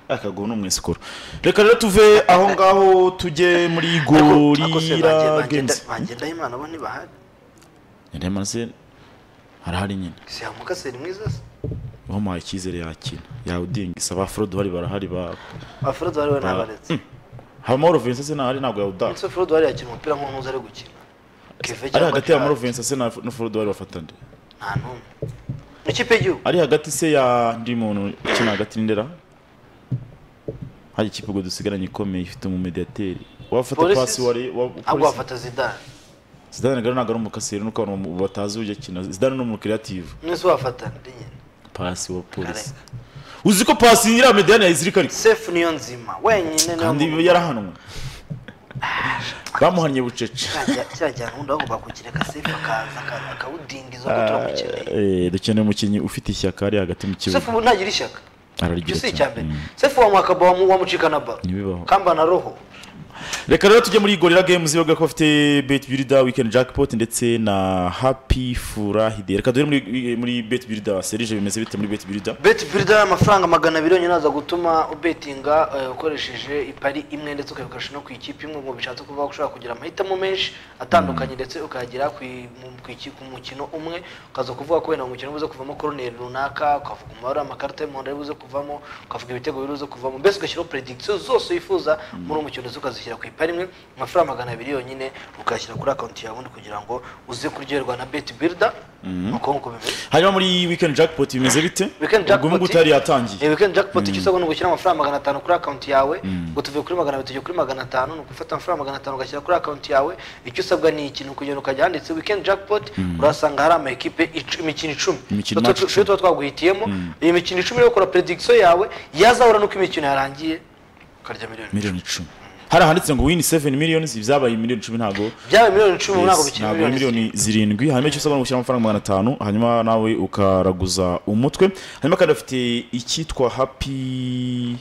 A: akagoho ni umwesikoro reka rero tuve aho ngaho tujye muri gorira games
B: bagenda imana bo ntibahari
A: nyirema se harahari nyine
B: si hamukaseri mwiza se
A: bamuhaye icyizere yakina yawudingisa ba forode bahari barahari ba
B: afurod wari we nabaretse
A: habamahoro vincent se ntahari ntabwo yawudaha
B: ndetse afurod wari yakina umupira nk'uwahoze ari gukina Kevin
A: ari
B: cyangwa
A: hagati ya
B: Gerard.
A: mahoro vincent se na na forode bari bafatane
B: nta n'umwe mu kipe y'igihugu
A: ari hagati se ya ndi muntu ukina hagati n'indera hari ikipe ubwo dusigaranye ikomeye ifite umumediateri wafata
B: Police-
A: pasi wari wa
B: ahubwo
A: Police-
B: wafata zidane
A: zidane rero ntabwo ari umukaseri nuko abantu bamu- batazi uburyo akina zidane ni umukiriyativu
B: mwese wafata ndi nyine
A: pasi wa polisi
B: Kareka.
A: uzi ko pasi nyiriya mediyani yayizirika ariko
B: sefu niyo nzima wenyine niyo
A: kandi
B: muntu-
A: yarahanwe bamuhannye bucece
B: Kirajya- kirajyana ubundi bagomba kukireka sefu akaza aka- akawudindiza ko turamukeneye
A: Eh, dukeneye umukinnyi ufite ishyaka ari hagati mu kibuga
B: sefu ubu ntagira ishyaka ibyo
A: ararigira
B: si icya
A: cyane
B: mbere
A: Mm.
B: sefu wamwaka bamu wamucika na baro
A: Ntibibaho.
B: kamba na roho
A: reka rero tujye muri gorira games bavuga ko bafite bet builder weekend jackpot ndetse na happy furahide reka duhere muri muri bet builder serije bimeze bite muri bet builder
B: beti birida amafaranga magana abiri yonyine aza gutuma ubetinga eh, ukoresheje ipari imwe ndetse ukabikoresha no ku ikipe imwe mu bishatse kuvuga ko ushobora kugira amahitamo menshi atandukanye ndetse ukayagera ku i- mu- ku iki- ku mukino umwe ukaza kuvuga ko wenda umukino ubuze kuvamo koroneri runaka ukavuga umubare w'amakarita y'umuhondo ari buze kuvamo ukavuga ibitego biri buze kuvamo mbese ugashyiraho predictions zose wifuza muri uwo mukino ndetse ukazishyira ku ipari imwe amafaranga magana abiri yonyine ukayashyira kuri akaunti yawe ubundi kugira ngo uze kuryoherwa na beti birida ni uko nguko bimeze
A: hanyuma muri weekend jackpot bimeze bite
B: Weekend
A: ubwo
B: jackpot-
A: ngubu yari yatangiye
B: Eh, weekend jackpot icyo usabwa ni ugushyira amafaranga magana atanu kuri akaunti yawe ngo tuve kuri magana abiri tujya kuri magana atanu ni ugufata amafaranga magana atanu ugashyira kuri akaunti yawe icyo usabwa ni iki ni ukugenda ukajya handitse weekend jackpot urahasanga hari ama ekipe icu- imikino icumi
A: Imikino
B: Tuba-
A: match
B: tuba twaguhitiyemo iyi mikino icumi rero ukora prediction yawe yazahura nuko imikino yarangiye ukarya miliyoni
A: miliyoni icumi hari ahanditse ngo win 7 million byabaye miliyoni icumi ntabwo
B: byawe miliyoni icumi ubu ntabwo
A: Yes,
B: bikiri
A: ntabwo ari
B: miliyoni
A: miliyoni zirindwi hanyuma icyo usabwa ni ugushyira amafaranga magana atanu hanyuma nawe ukaraguza umutwe hanyuma kandi bafite icyitwa happy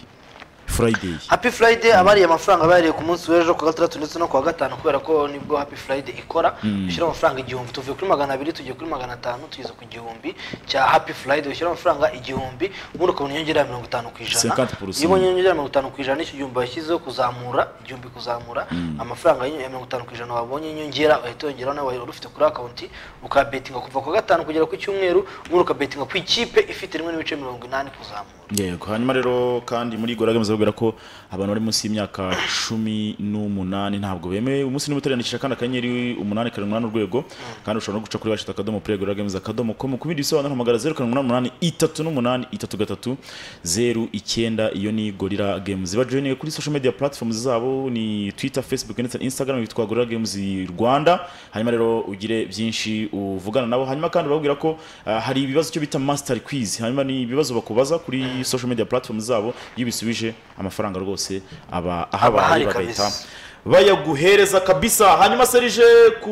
A: friday
B: happy friday abariye amafaranga bariye ku munsi w'ejo ku wa gatandatu ndetse no ku wa gatanu kubera ko nibwo happy friday ikora ushyira amafaranga igihumbi tuvuye kuri magana abiri tugiye kuri magana atanu tugeze ku gihumbi cya happy friday ushyira amafaranga igihumbi ubundi ukabona inyongera ya mirongo itanu ku ijana
A: 50%.
B: iyo ubonye inyongera ya mirongo itanu ku ijana nicyo gihumbi washyizeho kuzamura igihumbi kuzamura amafaranga ya mirongo itanu ku ijana wabonye inyongera uhita wongeraho nawe wari ufite kuri akaunti ukabetinga kuva ku wa gatanu kugera ku cyumweru ubundi ukabetinga ku ikipe ifite rimwe n'ibice mirongo inani kuzamura
A: yego hanyuma rero kandi muri gora games babwira ko abantu bari munsi y'imyaka cumi n'umunani ntabwo bemewe umunsi ni muteranishije kandi akanyenyeri umunani karindwi umunani urwego kandi ushobora no guca kuri washita akadomo play gora games akadomo com ku bindi bisobanuro hamagara zeru karindwi umunani umunani itatu n'umunani itatu gatatu zeru icyenda iyo ni gorira games bajoyininge kuri social media platforms zabo ni twitter facebook ndetse na instagram bitwa gorira games rwanda hanyuma rero ugire byinshi uvugana nabo hanyuma kandi babwira ko ah, hari ibibazo cyo bita master quiz hanyuma ni ibibazo bakubaza kuri social media platforms zabo iyo ubisubije amafaranga rwose aba ahabaye
B: Abahari
A: bagahita
B: kabisa.
A: bayaguhereza kabisa hanyuma serije ku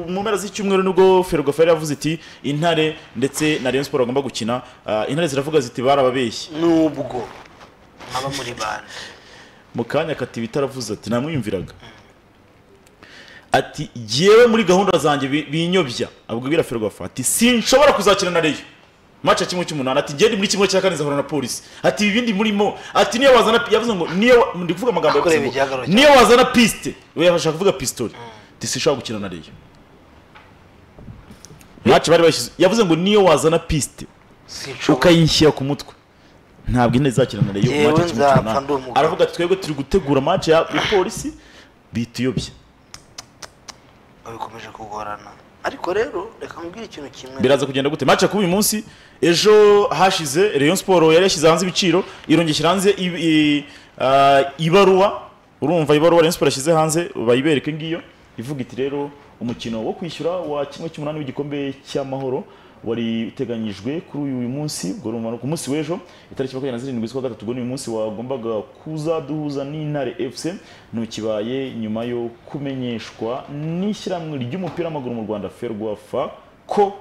A: mu mpera z'icyumweru nibwo ferwafa yari yavuze iti intare ndetse na rayon siporo bagomba gukina ah, intare ziravuga ziti barababeshye
B: nubwo mwaba muri bande
A: mu kanya akatiba itaravuze ati namwiyumviraga ati yewe muri gahunda zanjye bi- binyobya abwira ferwafa ati sinshobora kuzakina na reyo maca kimwe cy'umunani ati ngende muri kimwe cya kane nzahura na polisi ati ibindi murimo ati niyo wazana yavuze ngo niyo wa- ndi kuvuga amagambo
B: Akoreye
A: yavuze ngo,
B: igihagararo cyane.
A: niyo wazana pisite we yabasha kuvuga pisitoli ati sinshobora gukina na reyo ntacu bari bashyize yavuze ngo niyo wazana pisite
B: sinshobora
A: ukayishyira ku mutwe ntabwo ine izakina na reyo
B: Yewe
A: match ya kimwe
B: nzapfa
A: cy'umunani.
B: ndi umugabo.
A: aravuga ati twebwe turi gutegura match ya ya polisi bituyobye
B: bikomeje kugorana ariko rero reka mubwire ikintu kimwe
A: biraza kugenda gute match ya kuba uyu munsi ejo hashize Rayon Sport yari yashyize hanze ibiciro irongera hanze i- i- ah, ibaruwa urumva ibaruwa Rayon Sport yashyize hanze bayibereka ngiyo ivuga iti rero umukino wo kwishyura wa kimwe cy'umunani w'igikombe cy'amahoro wari uteganyijwe kuri uyu munsi ubwo urumva ni ku munsi w'ejo itariki makumyabiri na zirindwi z'ukwa gatatu ubwo ni uyu munsi wagombaga kuza duhuza n'intare fc ntukibaye nyuma yo kumenyeshwa n'ishyirahamwe ry'umupira w'amaguru mu rwanda ferwafa ko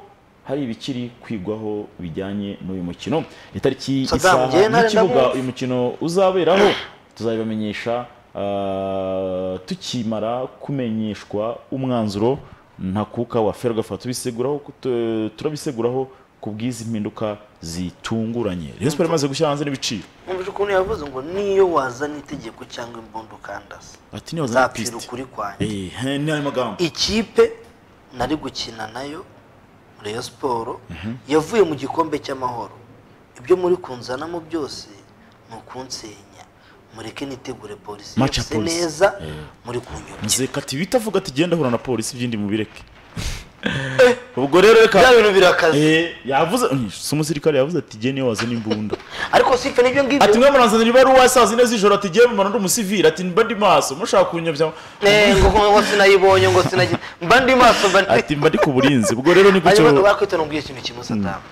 A: hari ibikiri kwigwaho bijyanye n'uyu mukino itariki
B: Saddam,
A: isaha
B: njyewe nari
A: n'ikibuga
B: ndamwumva.
A: uyu mukino uzaberaho tuzabibamenyesha ah, tukimara kumenyeshwa umwanzuro ntakuka wa ferwafa tubiseguraho tu- turabiseguraho ku bw'izi mpinduka zitunguranye Rayon Sport imaze gushyira hanze n'ibiciro
B: mwumvise ukuntu yavuze ngo niyo wazana itegeko cyangwa imbunda ukandasa
A: ati niyo za
B: nzapfira
A: piste
B: ukuri kwanjye
A: eh he, ni ayo magambo
B: ikipe nari gukina nayo Rayon siporo yavuye mu gikombe cy'amahoro ibyo muri kunzanamo byose ni ukunsenya mureke nitegure polisi
A: Match ya
B: yose
A: polisi.
B: neza muri kunyurukira
A: nzeka ati bitavuga ati genda hura na polisi byindi mubireke ubwo rero reka
B: bya bintu birakaze
A: Eh, yavuze si umusirikare yavuze ati jye niyo wazana imbunda
B: ariko sife n'ibyo ngibyo
A: ati mwe muranzanira ibaruwa saa sine z'ijoro ati jye mbona ndi umusivili ati mba ndi maso mushaka kunyobya
B: Eh, ngo ngo sinayibonye ngo sinagi mba ndi maso mba ndi
A: ati mba ndi ku burinzi ubwo rero ni
B: hanyuma
A: gutyo
B: bakwita nubwiye ikintu kimwe sadamu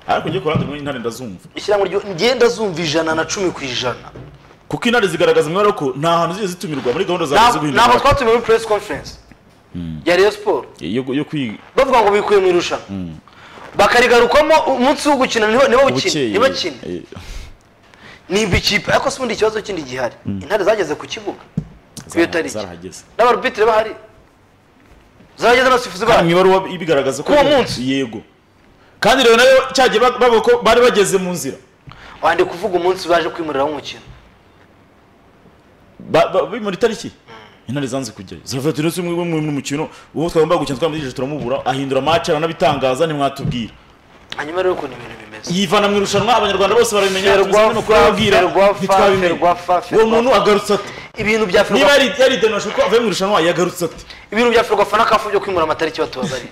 A: ariko ngiye kurandura muri intare ndazumva
B: ishyirahamwe ryo ngenda zumva ijana na cumi ku ijana
A: kuko intare zigaragaza umwanya ko nta hantu zigeze zitumirwa muri gahunda zawe zo
B: Ntabwo-
A: guhindura
B: ntabwo
A: amata.
B: twatumiwe muri press conference ya Rayon Sport
A: Eh, yo yo kwiga
B: bavuga ngo bikuye mu irushanwa bakarigarukamo umunsi wo gukina niho niho bakine
A: ubukeye
B: niho bakine
A: eh,
B: nimba ikipe ariko sibundi ikibazo kindi gihari intare zageze ku kibuga ku iyo
A: zara-
B: tariki
A: zarahageze
B: n'abarubitire bahari zageze n'abasifuzi
A: kandi mu
B: bahari
A: ibaruwa ibigaragaza ko
B: K'uwo munsi?
A: yego kandi rero nayo cyagiye bag- bavuga ko bari bageze mu nzira
B: wandi kuvuga umunsi baje kwimuriraho umukino
A: Ba- ba- bi- muri tariki intare zanze kujyayo ziravuga ati ndetse mwe mu mukino uwo twagombaga gukina twamujije turamubura ahindura match aranabitangaza ntimwatubwira
B: hanyuma rero ukuntu ibintu bimeze
A: yivana mu irushanwa abanyarwanda bose barabimenya
B: Ferwafa,
A: tubisabye no kubabwira
B: Ferwafa,
A: ntitwabimenya
B: Ferwafa,
A: uwo
B: Ferwafa.
A: muntu agarutse ati
B: ibintu bya
A: niba
B: ferwafa
A: yari- yaridenoshe ko avuye mu irushanwa yagarutse ati
B: ibintu bya ferwafa na kafu byo kwimura amatariki batubabarira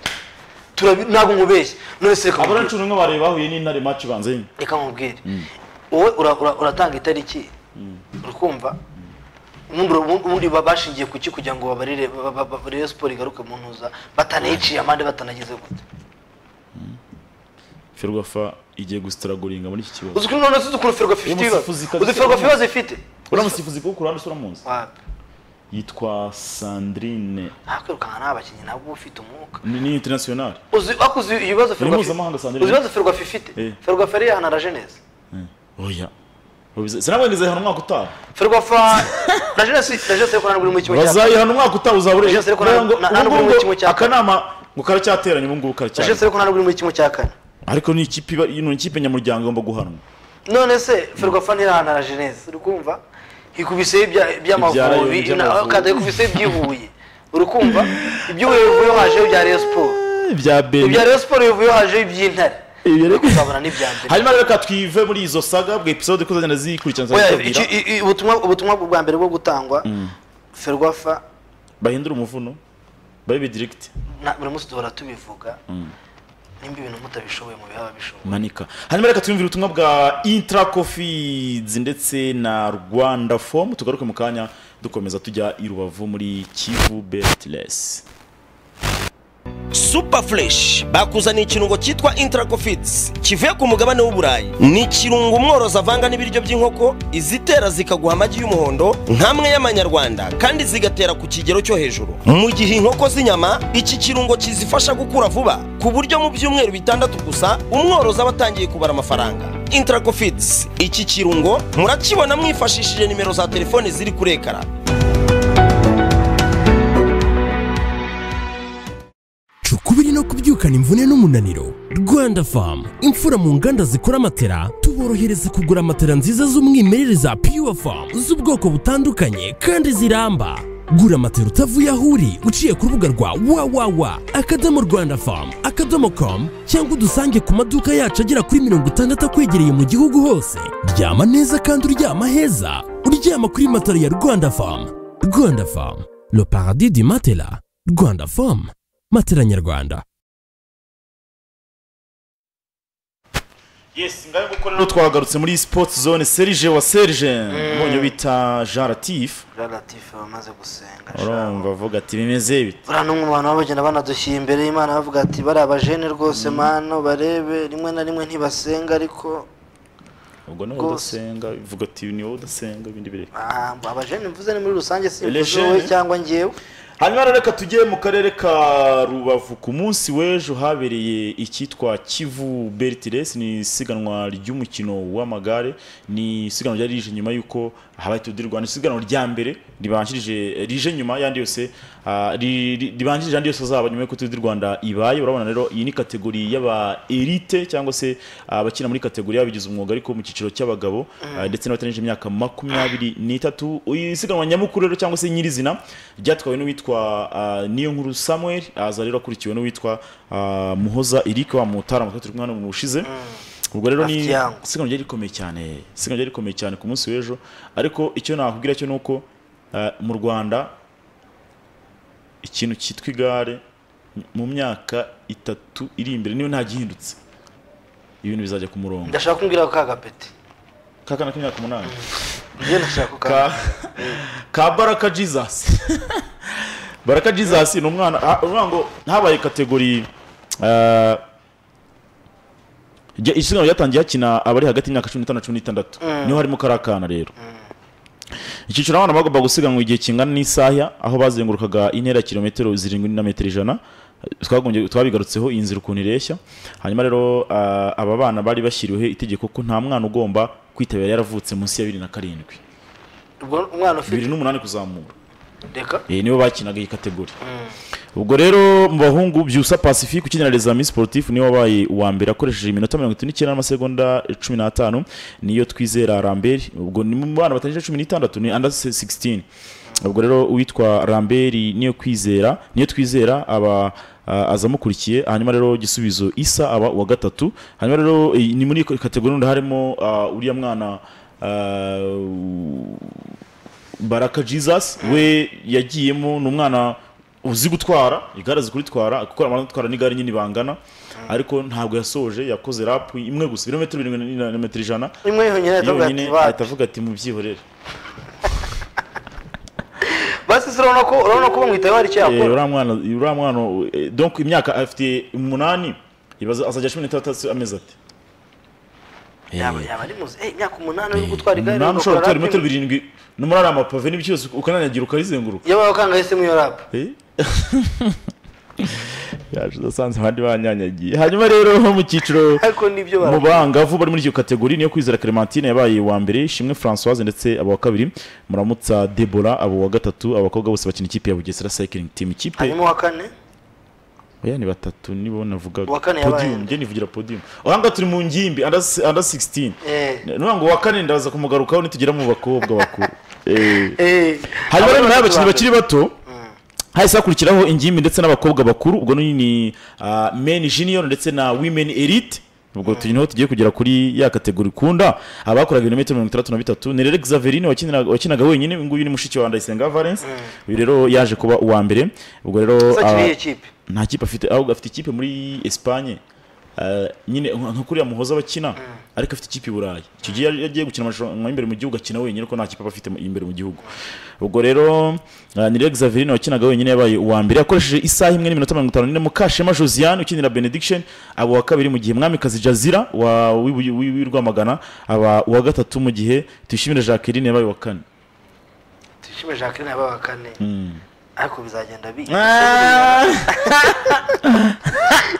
B: Turabi- ntabwo nkubeshye none se reka
A: abona
B: nkubwire.
A: cumi n'umwe baraye bahuye n'intare match ibanza nyine
B: reka nkubwire wowe ura- ura- uratanga itariki urikumva ubundi ura- ubundi ba- bashingiye ku ki kugira ngo babarire ba- ba- ba- Rayon siporo igaruke mu ntuza batanayiciye amande batanagize gute
A: ferwafa igiye gusitaragoringa muri iki kibazo
B: uzi ukuntu none se uzi ukuntu ferwafa ifite
A: Uyu
B: ibibazo
A: musifuzi kabisa
B: uzi ferwafa ibibazo ifite
A: uriya musifuzi kuko ku ruhande uramuzi
B: Wapi.
A: yitwa sandrine
B: ntakwirukanka nta bakinnyi nabwo uba ufite umwuka
A: ni ni international
B: uzi ariko uzi ibibazo ferwafa
A: mpuzamahanga, Sandrine.
B: uzi ibibazo ferwafa ifite
A: Eh.
B: ferwafa yari yahanaraje neza
A: oya sinabwengeze hano umwaka utaha
B: ferwafa na jenoside na jenoside kurangira buri mu kimwe cya
A: bazayihana umwaka utaha uzabure
B: Jenoside ko nta-
A: Rero ngo
B: nta- nta
A: ubu
B: n'ubwo
A: ngubu
B: kimwe cya kane.
A: akanama ngo karacyateranye ubu ngubu
B: na
A: karacyari
B: jenoside kurangira buri mu kimwe cya kane
A: ariko ni ikipe iba- ni ikipe nyamuryango igomba guhanwa
B: none se ferwafa ntirahana na jenesi uri kumva ikubise
A: Ibyarayo,
B: iby'amavubi
A: iby'Amavubi.
B: kandi ikubise iby'ihuye uri kumva iby'ihuye bivuyeho hajeho ibya Rayon siporo
A: bya
B: ibya
A: beri
B: Rayon siporo bivuyeho hajeho iby'intare
A: Ibyo rero-
B: uri kuzabona n'ibya mbere
A: hanyuma rero reka twive muri izo saga bwa episode ko zagenda zikurikirana
B: Oya,
A: zitubwira
B: iki- i- i- ubutumwa ubutumwa bwa mbere bwo gutangwa ferwafa
A: bahindura umuvuno babe direct
B: na- buri munsi duhora tubivuga nimba ibintu mutabishoboye mu bihe ababishoboye
A: manika hanyuma reka twiyumvire ubutumwa bwa intra cofids ndetse na rwanda form tugaruke mu kanya dukomeza tujya i rubavu muri kivu betless
C: super fresh bakuzaniye ikirungo cyitwa intracofits kivuye ku mugabane w'uburayi ni ikirungo umworozi avanga n'ibiryo by'inkoko izitera zikaguha amagi y'umuhondo nk'amwe y'amanyarwanda kandi zigatera ku kigero cyo hejuru mu gihe inkoko z'inyama iki kirungo kizifasha gukura vuba ku buryo mu byumweru bitandatu gusa umworozi aba atangiye kubara amafaranga intracofits iki kirungo murakibona mwifashishije nimero za telefone ziri kuri ekara
D: Ca ukubiri no kubyukana imvune n'umunaniro rwanda famu imfura mu nganda zikora matera tuborohereza kugura matera nziza z'umwimerere za pure famu z'ubwoko butandukanye kandi ziramba gura matera utavuye aho uri uciye ku rubuga rwa www akadomo rwanda famu akadomo komu cyangwa udusange ku maduka yacu agera kuri mirongo itandatu akwegereye mu gihugu hose ryama neza kandi uryama heza uryama kuri matera ya rwanda famu rwanda famu le paradis du matela rwanda famu matera nyarwanda
A: yes ngaho nguko rero twagarutse muri sports zone serije wa serije ubonye bita jean latif
B: raratifu bamaze gusenga
A: urumva avuga ati bimeze bite
B: buriya n'umwe mu bantu baba bagenda banadushyira imbere y'imana bavuga ati bariya bajene rwose mano barebe rimwe na rimwe ntibasenga ariko
A: ubwo niwe
B: Rwose.
A: udasenga uvuga ati ni wowe udasenga ibindi bireba
B: ah, abajene mvuze ni muri rusange
A: Les
B: simvuze
A: jeunes.
B: wowe cyangwa njyewe
A: hanyuma rero reka tujye mu karere ka rubavu ku munsi w'ejo habereye icyitwa kivu bertires ni isiganwa ry'umukino w'amagare ni isiganwa ryari rije nyuma y'uko habaye Tour du rwanda isiganwa rya mbere ribanjirije rije nyuma y'andi yose ah, ri- ri- ribanjirije andi yose azaba nyuma y'uko Tour du rwanda ibaye urabona rero iyi ni kategori y'aba elite cyangwa se abakina muri kategori y'ababigize umwuga ariko mu cyiciro cy'abagabo ah, ndetse n'abatarengeje imyaka makumyabiri n'itatu isiganwa nyamukuru rero cyangwa se nyirizina ryatwawe n'uwitwa ah, Niyonkuru Samuel aza rero akurikiwe n'uwitwa ah, Muhoza Eric wa Mutarama turi kumwe hano mu bushize ubwo rero ni
B: Afite yango.
A: isiganwa ryari rikomeye cyane isiganwa ryari rikomeye cyane ku munsi w'ejo ariko icyo nakubwira cyo ni uko ah, mu Rwanda ikintu cyitwa igare mu myaka itatu iri imbere niyo nta gihindutse ibintu bizajya ku murongo
B: ndashaka kumbwira ko kagapeti
A: kakana k'imyaka umunani
B: njye ndashaka ko
A: ka, ka baraka jesus baraka jesus ni umwana ah, uvuga ngo habaye kategori eh, jya- isiganwa ryatangiye hakina abari hagati y'imyaka cumi n'itanu na cumi n'itandatu niho harimo kariya kana rero icyiciro abana bagomba gusiganwa igihe kingana n'isaha aho bazengurukaga intera ya kilometero zirindwi na metero ijana twagombye twabigarutseho iyi nzira ukuntu ireshya hanyuma rero ah, aba bana bari bashyiriweho itegeko ko nta mwana ugomba kwitabira yaravutse munsi ya bibiri na karindwi
B: ubwo umwana ufite
A: bibiri n'umunani kuzamura
B: reka
A: Eh, nibo bakinaga iyi kategori ubwo rero mu bahungu byusa pacifique ukinira les amis sportif niwe wabaye uwa mbere akoresheje iminota mirongo itatu n'icyenda n'amasegonda cumi n'atanu niyo twizera ramberi ubwo ni mu bana batangije cumi n'itandatu ni under 16 ubwo rero uwitwa ramberi niyo kwizera niyo twizera aba ah, azamukurikiye hanyuma rero gisubizo isa aba uwa gatatu hanyuma rero eh, ni muri kategori n'undi harimo ah, uriya mwana ah, baraka jesus we yagiyemo ni umwana uzi gutwara igare azi kuritwara kuko abantu gutwara n'igare nyine bangana ariko ntabwo yasoje yakoze rapu imwe gusa ibirometero birindwi na- na metero ijana
B: imwe yonyine yatavuga ati
A: yonyine ahita
B: bati
A: avuga ati mubyihorere
B: basi se urabona ko urabona ko bamwitayeho hari icyo
A: Eh,
B: yakora
A: uriya mwana uriya mwana eh, donc imyaka afite umunani ibaza- azajya cumi n'itandatu amezi ate
B: yaba yaba ari muzi eh, imyaka umunani uri gutwara igare
A: umunani
B: ugakora
A: ushobora gutwara
B: rap,
A: ibirometero birindwi n'umunani amapave n'ibiki byose ukananyagira ukarizenguruka
B: iyo baba bakanga yahisemo iyo rapu
A: Eh? yaje udasanzwe abandi banyanyagiye hanyuma rero mu cyiciro
B: ariko nibyo
A: mu
B: bara
A: bangavu bari muri iyo kategori niyo kwizera Clementine yabaye uwa mbere Shimwe Françoise ndetse aba wa kabiri muramutsa Debora abo wa gatatu abakobwa bose bakina ikipe ya Bugesera Cycling Team ikipe
B: hanyuma uwa kane
A: oya ni batatu nibo navugaga
B: Uwa kane yabaye
A: podium
B: nde?
A: nge nivugira podium aha ngaha turi mu ngimbi under s- under 16
B: eh
A: nuvuga ngo uwa kane ndaza kumugarukaho nitugera mu bakobwa bakuru Eh.
B: eh
A: hanyuma rero
B: Abana
A: nyuma
B: batatu
A: y'abakinnyi
B: ba
A: bakiri bato hahise hakurikiraho ingimbi ndetse n'abakobwa bakuru ubwo ni ni ah, men junior ndetse na women elite ubwo tujye niho tugiye kugera kuri ya kategori ikunda abakoraga ibirometero mirongo itandatu na bitatu ni rero Xaverine wakinaga wakinaga wenyine uyu nguyu ni mushiki wa Ndayisenga Valence uyu rero yaje kuba uwa mbere ubwo rero
B: mbere. Gusa
A: ah,
B: akiriye ikipe
A: nta kipe afite ahubwo afite ikipe muri Espagne Ah, nyine nka nka kuriya muhoza bakina ariko afite ikipe i Burayi icyo gihe yari- yagiye gukina amarushanwa imbere mu gihugu akina wenyine ko nta kipe aba afite mu- imbere mu gihugu ubwo rero ah, Nirere Xaverine wakinaga wenyine yabaye uwa mbere yakoresheje isaha imwe n'iminota mirongo itanu n'ine Mukashema Josiane ukinira Benediction aba uwa kabiri mu gihe Mwamikazi Jazira wa w'i- w'i- w'i Rwamagana aba uwa gatatu mu gihe Tuyishimire Jacqueline yabaye uwa kane
B: tuyishime jacqueline yaba uwa kane ariko bizagenda bi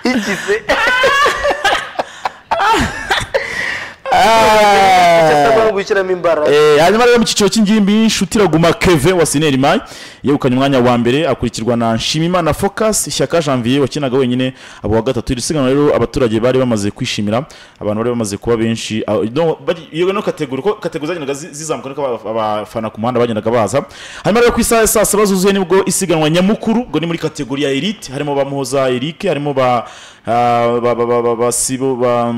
B: igize gushyiramo imbaraga
A: Eh, hanyuma rero mu cyiciro cy'ingimbi inshuti iraguma keve wa sineri mayi yegukanye umwanya wa mbere akurikirwa na nshimimana focus ishyaka janvier wakinaga wenyine abo wa gatatu iri siganwa rero abaturage bari bamaze kwishimira abantu bari bamaze kuba benshi aho- no, bari- iyo no kategori ko kategori zagendaga zi- zizamuka niko aba- abafana ku muhanda bagendaga baza hanyuma rero ku isaha ya saa saba zuzuye nibwo isiganwa nyamukuru ubwo ni muri kategori ya elite harimo ba muhoza eric harimo ba ah, ba ba ba ba ba sibo ba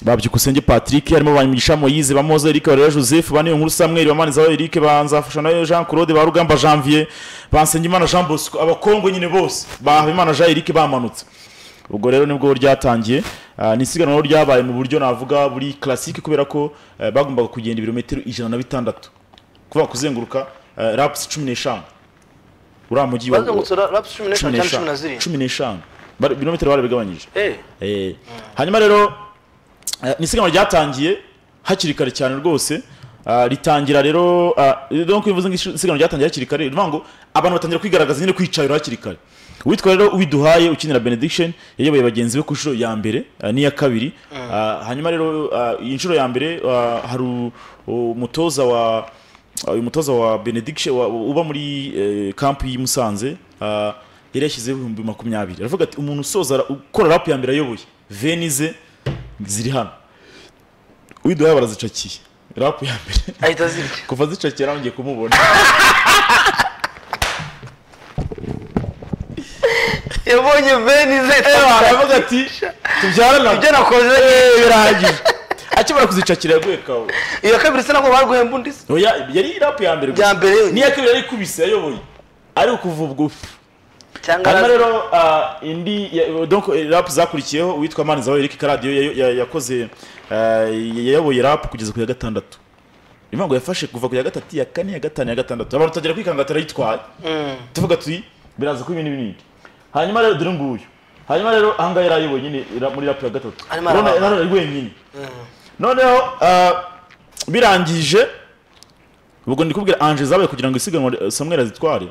A: babyukusenge patrick harimo banyigisha moyize bamoze eric barera joseph baniyo nkuru samuel bamanizaho eric banzafasha nayo jean claude barugamba janvier bansengimana jean bosco abakongwe nyine bose bahabimana jean eric bamanutse ubwo rero nibwo ryatangiye Ah, ni isiganwa rero ryabaye mu buryo navuga buri classique kubera ko eh, bagombaga kugenda ibirometero ijana na bitandatu kuvuga kuzenguruka eh, laps cumi n'eshanu uriya mujyi wa
B: bazengurutse rapusi cumi n'eshanu cyangwa cumi na zirindwi
A: cumi n'eshanu Bari- ibirometero barabigabanyije
B: Eh,
A: Eh, hanyuma rero eh, ni isiganwa ryatangiye hakiri kare cyane rwose ah, ritangira rero ah, donc bivuze ngo isiganwa ryatangiye hakiri kare bivuga ngo abantu batangira kwigaragaza nyine kwicayura hakiri kare uwitwa rero uwiduhaye ukinira benediction yayoboye bagenzi be ku nshuro ya mbere ah, n'iya kabiri Ah, hanyuma rero ah, iyi nshuro ya mbere ah, hari u- umutoza wa Ah, uyu mutoza wa benediction wa- uba muri eh, kampi y'i Musanze ah, yari yashyizeho ibihumbi makumyabiri aravuga ati umuntu usoza ra- ukora rapu ya mbere ayoboye venize ziri hano widuhaye barazicakiye rapu ya mbere
B: ahita azirya
A: kuva zicakiye arongeye kumubona
B: yabonye veni ze
A: aravuga ati tubyarana
B: ibyo nakoze
A: birangije akimara kuzicakira yaguye kawo
B: iya kabiri se nabwo bariguhemba undi se
A: Oya, yari rapu ya mbere gusa.
B: Bya mbere yonyine.
A: n'iya kabiri yari ikubise yayoboye ari ukuva ubwo
B: cyangwa
A: hanyuma
B: arazi-
A: rero ah, indi ya- donc eh, rap zakurikiyeho uwitwa manizaho eric karadiyo ya- ya- yakoze ah, yayoboye rap kugeza ku ya gatandatu niyo ngo yafashe kuva ku ya gatatu ya kane ya gatanu ya gatandatu abantu tutagira kwikangata arayitwaye tuvuga tuti biraza kuba ibintu binini hanyuma rero dore nguyu hanyuma rero ahangaha yari ayoboye nyine ra- muri rap ya gatatu
B: Arimo
A: Urabona,
B: arabara.
A: yari ari wenyine noneho ah, birangije ubwo ndi kubwira anje zabaye kugira ngo isiganwa eh, samuel azitware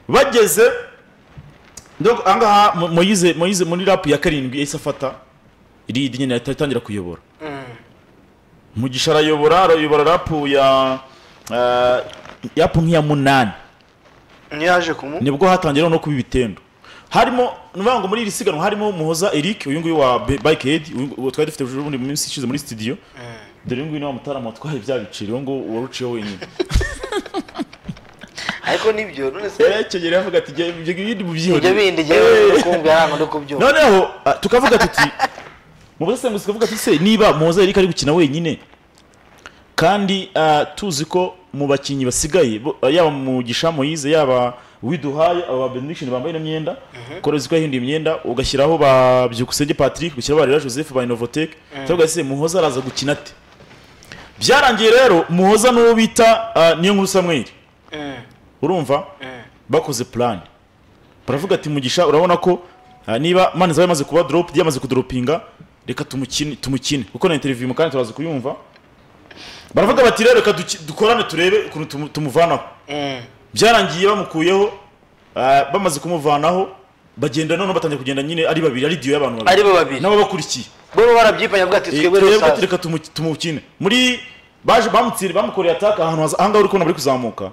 A: bageze donc ahangaha Mo- moyize moyize muri rap ya karindwi yahise afata lead nyine ahita atangira kuyobora mugisha arayobora arayobora rap ya eh, rap nk'iya munani
B: niyo yaje kumu
A: nibwo hatangira no kuba ibitendo harimo nuvuga ngo muri iri siganwa harimo muhoza eric uyu nguyu wa Bi- bike head uyu nguyu- uwo twari dufite ejo bundi mu minsi ishize muri studio dore uyu nguyu ni wa mutarama watwaye bya biciro uwo nguwo waruciyeho wenyine
B: ariko nibyo none se
A: yarekegera yavuga ati "Jya- jya ibindi mubyihorere."
B: ibyo bindi
A: Eh.
B: jyewe kumva yaranga no kubyumva
A: noneho ah, tukavuga tuti mu busesenguzi tukavuga tuti se niba muhoza Eric ari gukina wenyine kandi ah, tuzi ko mu bakinnyi basigaye bo- ah, yaba mugisha moyize yaba widuhaye aba benediction bambaye ino myenda korezi ko yahinduye imyenda ugashyiraho ba byukusenge patrick ugashyiraho ba rera joseph ba innovotec tukavuga se muhoza araza gukina ate byarangiye rero muhoza n'uwo bita ah, niyo nkuru samweri urumva bakoze plan baravuga ati mugisha urabona ko ah, niba mani zawe yamaze kuba drop yamaze kudoropinga reka tumukine tumukine kuko na interview mu kandi turaza kuyumva baravuga bati rero reka duki- dukorane turebe ukuntu tumu- tumuvanaho byarangiye bamukuyeho ah, bamaze kumuvanaho bagenda noneho batangiye kugenda nyine ari babiri ari diyo y'abantu
B: ari
A: babiri
B: bo babiri
A: nabo bakurikiye
B: bo barabyipanya bwa ati twebwe
A: twebwe
B: rusaza
A: reka tumu- tumukine muri baje bamutsinda bamukoreye ataka ahantu haza- ahangaha uri kubona bari kuzamuka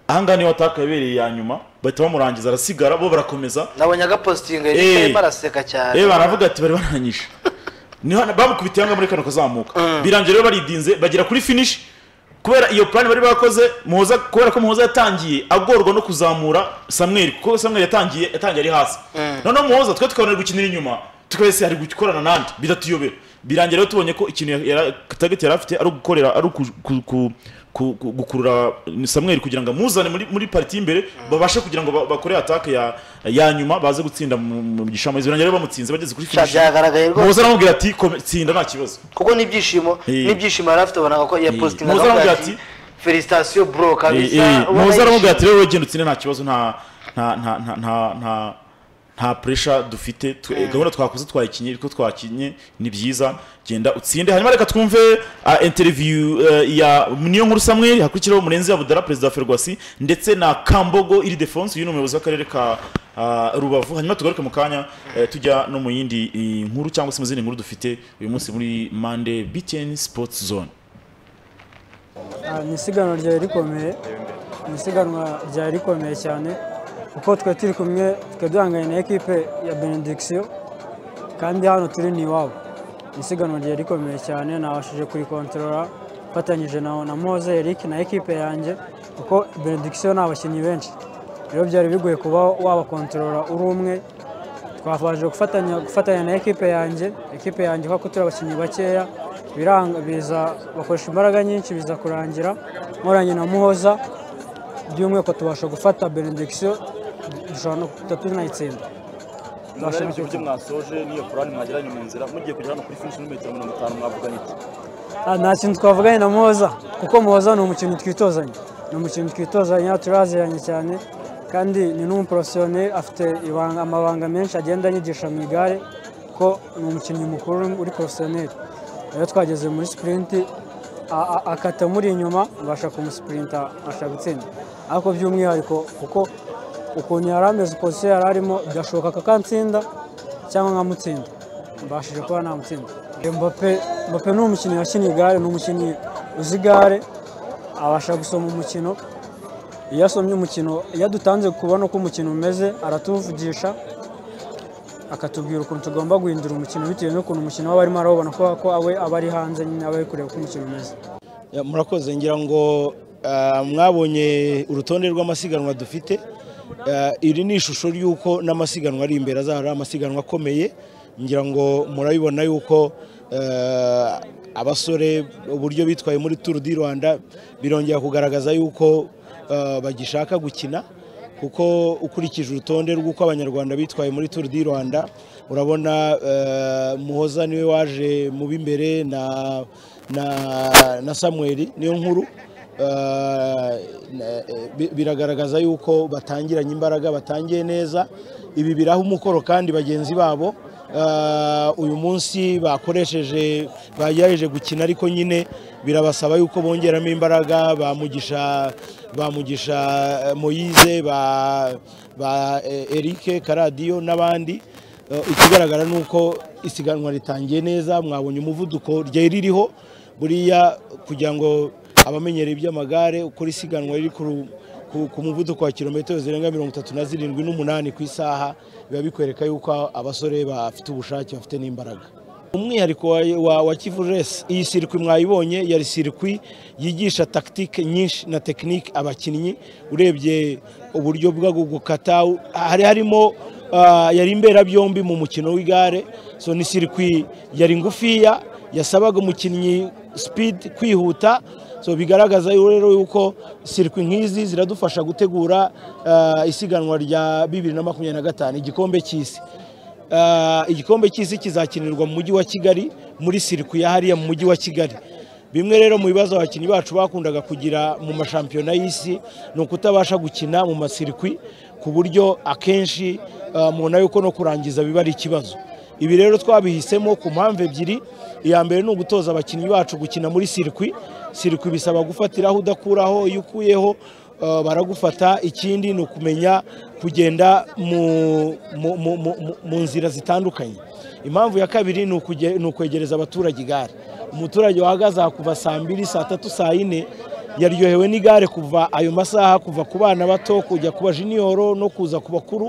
A: ahangaha niyo ataka yabereye ya nyuma bahita bamurangiza arasigara bo barakomeza
B: nabonye agapositinga
A: Eh.
B: yarimo araseka cyane
A: reba baravuga ati bari barangije niho bamukubitiye ahangaha muri kano kazamuka birangiye rero baridinze bagera kuri finish kubera iyo plan bari bakoze muhoza kubera ko muhoza yatangiye agorwa no kuzamura samweri kuko samweri yatangiye yatangiye ari hasi noneho muhoza twe tukabona ari gukinira inyuma tukabese ari gukorana nandi bidatuyobera birangira rero tubonye ko ikintu ya- ya- target yari afite ari ugukorera ari uku- ku- ku- ku- ku- gukurura samweri kugira ngo amuzane muri, muri pariti y'imbere babashe kugira ngo ba- bakore atake ya, ya nyuma baze gutsinda mu mu gishamo birangira rero bamutsinze bageze kuri
B: Sha,
A: finish
B: byagaragaye rwose
A: muhoza aramubwira ati "Kome- tsinda nta kibazo
B: kuko n'ibyishimo
A: Eh.
B: n'ibyishimo yari afite abonaga ko yapositinga
A: Muhoza
B: akavuga
A: aramubwira
B: ati
A: ati,
B: felicitasiyo bro kabisa ubona
A: muhoza aramubwira ati
B: yishimye.
A: rero wegenda utsinde nta kibazo nta nta nta nta nta nta nta pressure dufite twe- gahunda twakoze twayikinye ariko twakinye ni byiza genda utsinde hanyuma reka twumve ah, interview eh, ya niyo nkuru Samuel hakurikiraho Murenzi ya Budara perezida wa Ferwasi ndetse na Kambogo iri defense uyu ni umuyobozi w'akarere ka ah, Rubavu hanyuma tugaruke mu kanya eh, tujya no mu yindi eh, nkuru cyangwa se mu zindi nkuru dufite uyu munsi muri Monday BTN Sports Zone
E: Ah, ni isiganwa ryari rikomeye ni isiganwa ryari rikomeye cyane kuko twe turi kumwe twe duhanganye na ekipe ya benediction kandi hano turi ni iwabo ni isiganwa ryari rikomeye cyane nabashije kurikontorora mfatanyije na, na Moze Eric na ekipe yanjye kuko benediction ni abakinnyi benshi rero byari bigoye kuba wabakontorora uri umwe twabashije gufatanya gufatanya na ekipe yanjye ekipe yanjye kuko turi abakinnyi bakeya biranga biza bakoresha imbaraga nyinshi biza kurangira nkoranye na muhoza by'umwihariko tubasha gufata benediction dushobora no kuba tunayitsinda
A: murari mu gihugu mwasoje n'iyo korani mwageranye mu nzira mugiye kugera hano kuri finish n'imetero mirongo itanu mwavuganye iki
E: Ah, nta kintu twavuganye na muhoza kuko muhoza ni umukinnyi twitozanya ni umukinnyi twitozanya turaziranye cyane kandi ni n'umuporosiyone afite ibanga- amabanga menshi agenda anyigisha mu igare ko ni umukinnyi mukuru uri porosiyoneri rero twageze muri sipurinti a- a- akata muri inyuma abasha kumusipurinta abasha gutsinda ariko by'umwihariko kuko ukuntu yari ameze pozisiyo yari arimo birashoboka ko akatsinda cyangwa nkamutsinda mbashije kuba namutsinda mbappe mbappe ni umukinnyi wakiniye igare ni umukinnyi uzi igare abasha gusoma umukino iyo asomye umukino iyo adutanze kubona uko umukino umeze aratuvugisha akatubwira ukuntu tugomba guhindura umukino bitewe n'ukuntu umukino waba arimo arawubona kubera ko we aba ari hanze nyine aba ari kureba uko umukino umeze
F: Ya, murakoze ngira ngo ah, mwabonye urutonde rw'amasiganwa dufite Ah, iri ni ishusho y'uko n'amasiganwa ari imbere azahora ari amasiganwa akomeye ngira ngo murabibona y'uko ah, abasore uburyo bitwaye muri turu di rwanda birongera kugaragaza y'uko ah, bagishaka gukina kuko ukurikije urutonde rw'uko abanyarwanda bitwaye muri turu di rwanda urabona eh, muhoza niwe waje mu b'imbere na, na, na samweri niyo nkuru Eh, na- eh, bi- biragaragaza yuko batangiranye imbaraga batangiye neza ibi biraha umukoro kandi bagenzi babo Eh, uyu munsi bakoresheje bagerageje gukina ariko nyine birabasaba yuko bongeramo imbaraga bamugisha bamugisha eh, moyize ba, ba eh, erike karadiyo n'abandi Eh, ikigaragara ni uko isiganwa ritangiye neza mwabonye umuvuduko ryari ririho buriya kugira ngo abamenyereye iby'amagare uko isiganwa riri ku ku ku muvuduko wa kilometero zirenga mirongo itatu na zirindwi n'umunani ku isaha biba bikwereka yuko abasore bafite ubushake bafite n'imbaraga umwihariko wa, wa, wa kivu resi iyi sirikwi mwayibonye yari sirikwi yigisha tactique nyinshi na tekinike abakinnyi urebye uburyo bwo gukata hari harimo Ah, yari imberabyombi mu mukino w'igare so ni sirikwi yari ngufiya yasabaga umukinnyi speed kwihuta so bigaragaza rero yuko sirikwi nk'izi ziradufasha gutegura ah, isiganwa rya bibiri na makumyabiri na gatanu igikombe cy'isi Ah, igikombe cy'isi kizakinirwa mu mujyi wa kigali muri sirikwi ya hariya mu mujyi wa kigali bimwe rero mu bibazo abakinnyi bacu bakundaga kugira mu mashampiyona y'isi ni ukutabasha gukina mu masirikwi ku buryo akenshi ah, mubona yuko no kurangiza biba ari ikibazo ibi rero twabihisemo ku mpamvu ebyiri iya mbere ni ugutoza abakinnyi bacu gukina muri sirikwi sirikwi bisaba gufatiraho udakuraho iyo ukuyeho ah, baragufata ikindi ni ukumenya kugenda mu- mu- mu- mu- mu- mu nzira zitandukanye impamvu ya kabiri ni ukuge- ni ukwegereza abaturage igare umuturage wahagaze aha kuva saa mbiri saa tatu saa yine yaryohewe n'igare kuva ayo masaha kuva ku bana bato kujya ku bajiniyoro no kuza ku bakuru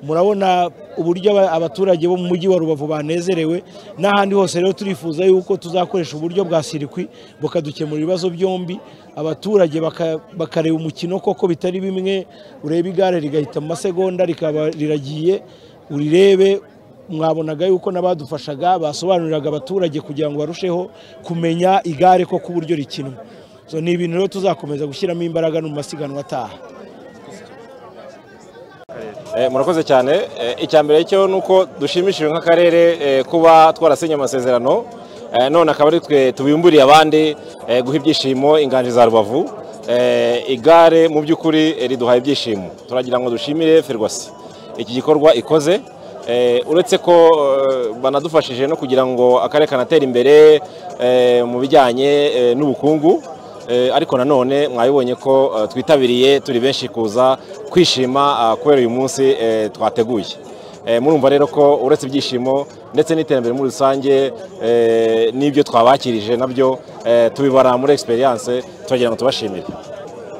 F: murabona uburyo aba- abaturage bo mu mujyi wa rubavu banezerewe n'ahandi hose rero turifuza yuko tuzakoresha uburyo bwa sirikwi bukadukemura ibibazo byombi abaturage baka- bakareba umukino koko bitari bimwe ureba igare rigahita mu masegonda rikaba riragiye urirebe mwabonaga yuko n'abadufashaga basobanuriraga abaturage kugira ngo barusheho kumenya igare ko ku buryo rikinwa so ni ibintu rero tuzakomeza gushyiramo imbaraga no mu masiganwa ataha
G: Eh, murakoze cyane Eh, icya mbere cyo ni uko dushimishijwe nk'akarere eh, kuba twarasinye amasezerano Eh, none akaba ari twe tubimburiye abandi eh, guha ibyishimo inganje za rubavu Eh, igare mu by'ukuri eh, riduhaye ibyishimo turagira ngo dushimire ferwasi iki gikorwa ikoze Eh, uretse ko eh, banadufashije no kugira ngo akarere kanatera imbere eh, mu bijyanye eh, n'ubukungu Eh, ariko nanone mwabibonye ko eh, twitabiriye turi benshi kuza kwishima ah, kubera uyu munsi eh, twateguye Eh, murumva rero ko uretse ibyishimo ndetse n'iterambere muri rusange eh, n'ibyo twabakirije nabyo eh, tubibara muri experience tubagira ngo tubashimire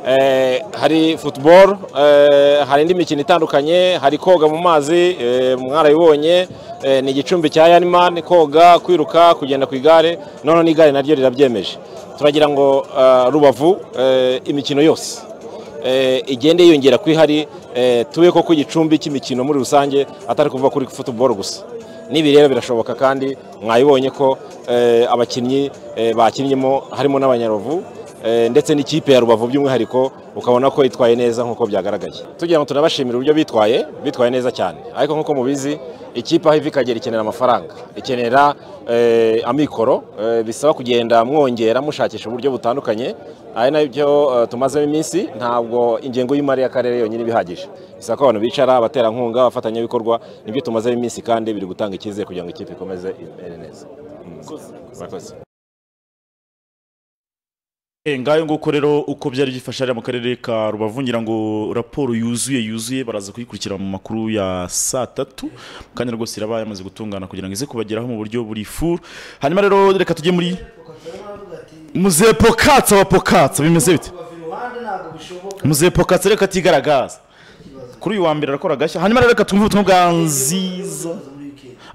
G: Eh, hari football eh, hari indi mikino itandukanye hari koga mu mazi eh, mwarabibonye eh, ni igicumbi cya yanimani koga kwiruka kugenda ku igare noneho n'igare naryo rirabyemeje turagira ngo eh, rubavu eh, imikino yose eh, igende yiyongera ko ihari eh, tube ko ku igicumbi cy'imikino muri rusange atari kuva kuri football gusa n'ibi rero birashoboka kandi mwabibonye ko eh, abakinnyi eh, bakinnyemo harimo n'abanyaruvu eh, ndetse n'ikipe ya rubavu by'umwihariko ukabona ko itwaye neza nk'uko byagaragaye tugira ngo tunabashimire uburyo bitwaye bitwaye neza cyane ariko nk'uko mubizi ikipe aho iva ikagera ikenera amafaranga ikenera eh, amikoro eh, bisaba kugenda mwongera mushakisha uburyo butandukanye ari nabyo eh, tumazemo iminsi ntabwo ingengo y'imari y'akarere yonyine ibihagije bisaba ko abantu bicara abaterankunga abafatanyabikorwa nibyo tumazemo iminsi kandi biri gutanga icyizere kugira ngo ikipe ikomeze imere neza Mm. Murakoze.
A: Eh, ngayo nguko rero uko byari byifashe hariya mu karere ka rubavu ngira ngo raporo yuzuye yuzuye baraza kuyikurikira mu makuru ya saa tatu kandi rwose iraba yamaze gutungana kugira ngo ize kubageraho mu buryo buri furu hanyuma rero reka tujye muri muzehe pokatsa wa pokatsa bimeze bite muzehe pokatsa reka atigaragaza kuri uyu wa mbere arakora agashya hanyuma rero reka twumve ubutumwa bwa nziza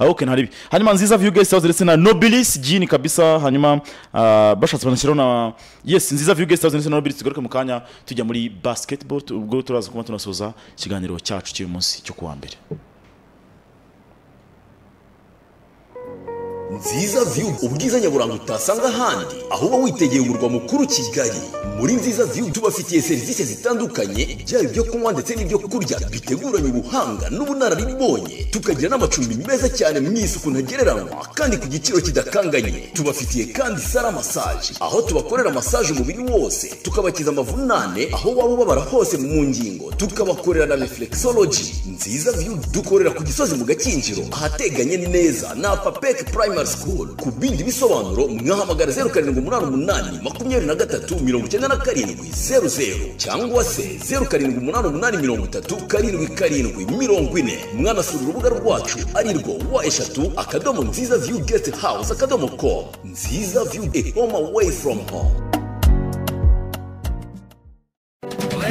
A: Ah, okay, ntaribi hanyuma nziza view guest house ndetse na nobilis jini kabisa hanyuma ah, bashatse banashyiraho na yes nziza view guest house ndetse na nobilis tugaruke mu kanya tujya muri basketball tu- ubwo turaza kuba tunasoza ikiganiro cyacu cy'uyu munsi cyo kuwa mbere
H: nziza view ubwiza nyaburanga utasanga ahandi aho uba witegeye umurwa mukuru kigali muri nziza view tubafitiye serivisi zitandukanye byaba ibyo kunywa ndetse n'ibyo kurya biteguranye ubuhanga n'ubunararibonye tukagira n'amacumbi meza cyane mu isuku ntagereranywa kandi ku giciro kidakanganye tubafitiye kandi sara masaje aho tubakorera masaje umubiri wose tukabakiza amavunane aho waba ubabara hose mu ngingo tukabakorera na reflexology nziza view dukorera ku gisozi mu gakinjiro ahateganye neza na papeke primary school ku bindi bisobanuro mwahamagara zeru karindwi umunani umunani makumyabiri na gatatu mirongo icyenda na karindwi zeru zeru cyangwa se zeru karindwi umunani umunani mirongo itatu karindwi karindwi mirongo ine mwanasura urubuga rwacu ari rwo wa eshatu akadomo nziza view guest house akadomo com nziza view a home away from home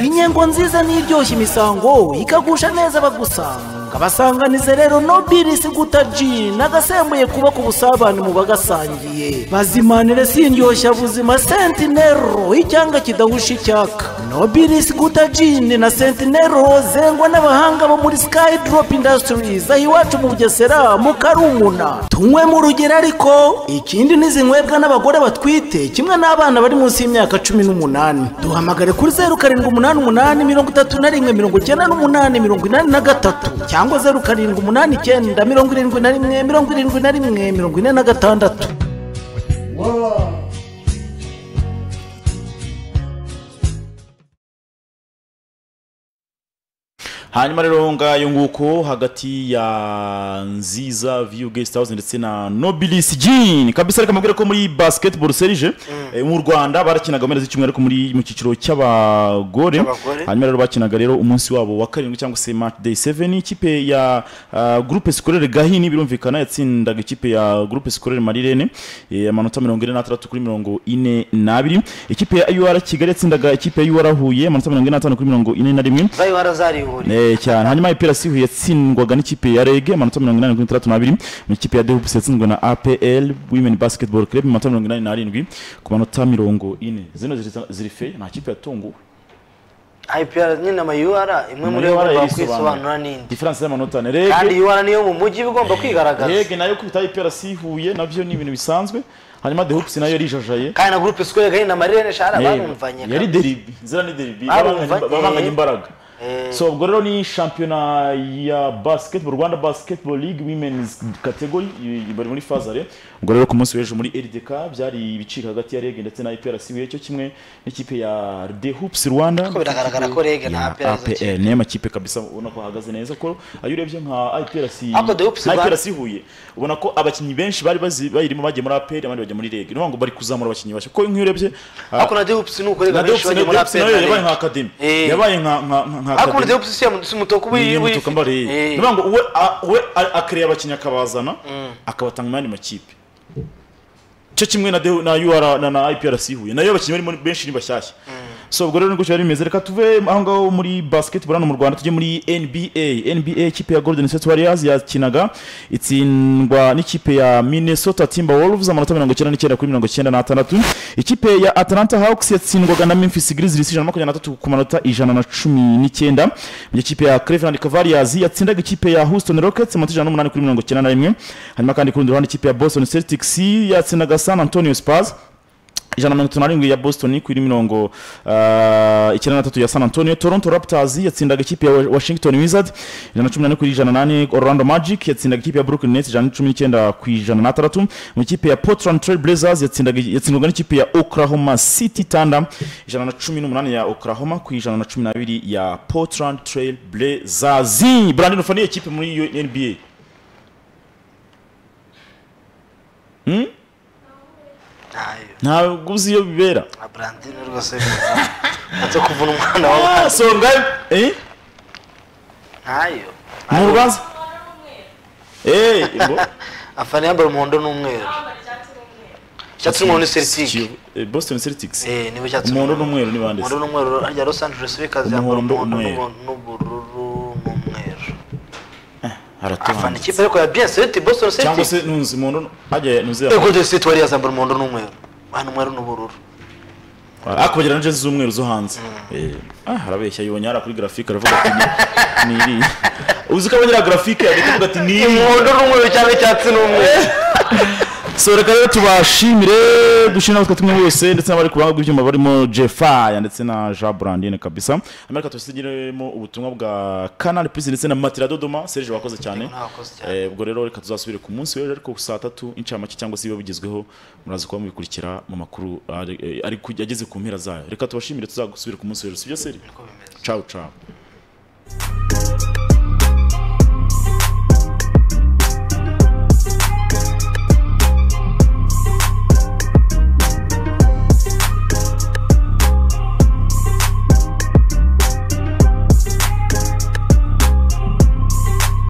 I: inyengo nziza n'iryoshya imisango ikagusha neza abagusanga basanganize rero nobilisi guta ji nagasembuye kubaka ubusabane mu bagasangiye bazimanire sindyoshya buzima sentinero icyanga kidahusha icyaka nobilisi guta jini na sentinero zengwa n'abahanga bo muri sky drop industries aho iwacu mu bugesera mu karumuna tunywe mu rugero ariko ikindi n'izinywebwa n'abagore batwite kimwe n'abana bari munsi y'imyaka cumi n'umunani duhamagare kuri zeru karindwi umunani umunani mirongo itatu na rimwe mirongo icyenda n'umunani mirongo inani na gatatu cyangwa zeru karindwi umunani icyenda mirongo irindwi na rimwe mirongo irindwi na rimwe mirongo ine na gatandatu
A: hanyuma rero ngayo nguko hagati ya nziza view guest house ndetse na nobilis jini kabisa reka mubwire ko muri basketball serije eh, mu rwanda barakinaga mu mpera z'icyumweru ariko muri mu cyiciro cy'abagore
B: Cy'abagore.
A: hanyuma rero bakinaga rero umunsi wabo wa karindwi cyangwa se match day 7 ikipe ya uh, groupe scolaire gahini birumvikana yatsindaga ikipe ya groupe scolaire marirene eh, amanota mirongo ine n'atandatu kuri mirongo ine n'abiri ikipe ya ur kigali yatsindaga ikipe ya ur huye amanota mirongo ine n'atanu kuri mirongo ine na rimwe
B: zayo warazarihuriye
A: Eh, cyane hanyuma ipira sihu yatsindwaga n'ikipe ya rege amanota mirongo inani kuri itandatu n'abiri mu ikipe ya dehupusi yatsinzwe na apl women basketball club amanota mirongo inani n'arindwi ku manota mirongo ine zino ziri- ziri feye nta kipe yatunguwe
B: ipr nyine ama ur imwe muri yo
A: Muri
B: igomba
A: yari
B: kwisobanura
A: isobanura.
B: n'indi
A: diferanse y'amanota ni
B: kandi
A: rege
B: ur niyo mu mujyi iba igomba kwigaragaza
A: rege nayo kwita ipira sihuye nabyo ni ibintu bisanzwe hanyuma dehupusi nayo yarijajaye
B: kandi na gurupe sikorega ni amarirene shara
A: Eh,
B: barumvanye
A: yari deribi zira ni deribi
B: Barumvanye.
A: babanganye- babanganye imbaraga
B: Eh.
A: so ubwo rero ni shampiyona ya basketball rwanda basketball league women's category i- i- bari muri fazare ubwo rero ku munsi w'ejo muri ldk byari ibicika hagati ya reg ndetse na iprc wiye cyo kimwe n'ikipe ya the hoops rwanda
B: Ariko biragaragara ko REG nta
A: Ya
B: APR izo
A: APR, niyo makipe kabisa ubona ko ahagaze neza ko ayo urebye nka iprc
B: Ariko The Hoops
A: nka
B: Rwanda-
A: IPRC Huye ubona ko abakinnyi benshi bari bazi- bayirimo bagiye muri apr abandi bajya muri reg ni ukuvuga ngo bari kuzamura abakinnyi bashya kuko nk'iyo urebye ah,
B: ariko na dehoops ni
A: na
B: ukorega benshi
A: Diops
B: bajya muri
A: nayo
B: apr
A: yabaye nka akademi
B: Eh.
A: yabaye nka nka nka
B: ariko umuntu rero si umuntu si umutuku
A: umutuku mbariye ni ukuvuga ngo uwe a- uwe a- akiriye abakinnyi akabazana akabatanga mu yandi makipe cyo kimwe na DU na UR na na IPRC Huye nayo abakinnyi barimo ni benshi ni bashyashya so ubwo rero ni gutyo bimeze reka tuve aho ngaho muri basketball hano mu Rwanda tujye muri NBA NBA ikipe ya Golden State Warriors yakinaga itsindwa n'ikipe ya Minnesota Timberwolves amanota mirongo icyenda n'icyenda kuri mirongo icyenda n'atandatu ikipe ya Atlanta Hawks yatsindwaga na Memphis Grizzlies ijana na makumyabiri n'atatu ku manota ijana na cumi n'icyenda mu gihe ikipe ya Cleveland Cavaliers yatsindaga ikipe ya Houston Rockets amanota ijana n'umunani kuri mirongo icyenda na rimwe hanyuma kandi ku rundi ruhande ikipe ya Boston Celtics yatsindaga San Antonio Spurs ijana na mirongo itanu na rindwi ya boston kuri mirongo ah, icyenda na tatu ya san antonio toronto raptors yatsindaga ikipe ya washington wizard ijana na cumi na ane ku ijana na nane orlando magic yatsindaga ikipe ya brooklyn nets ijana na cumi n'icyenda ku ijana na tandatu mu ikipe ya portland trail blazers yatsindaga yatsindwaga n'ikipe ya oklahoma city thunder ijana na cumi n'umunani ya oklahoma ku ijana na cumi n'abiri ya portland trail blazers brandon ufaniye ikipe muri iyo nba ntabwo uzi iyo bibera
B: nka brandine rwose ntabwo kuvuna umwana wawe
A: ah, so ngayo eh?
B: ntayo
A: ni urubanza eee
B: afana yambaye umuhondo n'umweru icyatsi n'umuhondo ni seritike
A: boston celtics
B: eh niwe cyatsi
A: Umuhondo n'umweru ni bande se?
B: umuhondo n'umweru harya los angeles lakers yambara
A: Umuhondo,
B: umuhondo
A: umweru.
B: n'ubu- n'ubururu n'umweru afana
A: haratuhanze
B: ikipe ariko ya bien celtic boston
A: cyangwa
B: celtic
A: se nunzi umuntu hajya nunzi
B: eh golden state warriors yambara umuhondo n'umweru hano umweru n'ubururu
A: akubagira na jezi z'umweru zo hanze Eh, ah harabeshya yibonye hariya kuri grafike aravuga ati ni ni iriya uzi ko abonye grafike agahita avuga ati ni iriya
B: umuhondo n'umweru cyangwa icyatsi n'umweru
A: so reka rero tubashimire dushimire natwe tumwe wese ndetse n'abari ku ruhande rw'ibyuma barimo jefaya ndetse na jean brandine kabisa hanyuma reka tusigiremo ubutumwa bwa canal plus ndetse na matira dodoma serge wakoze cyane
B: Yego, nakoze cyane.
A: Eh, ubwo rero reka tuzasubire ku munsi w'ejo ariko saa tatu incamake cyangwa se ibiba bigezweho muraza kuba mubikurikira mu makuru ari- eh, ari ku- ageze ku mpera zayo reka tubashimire tuzagusubire ku munsi w'ejo sibyo seri
B: bimeze.
A: ciao ciao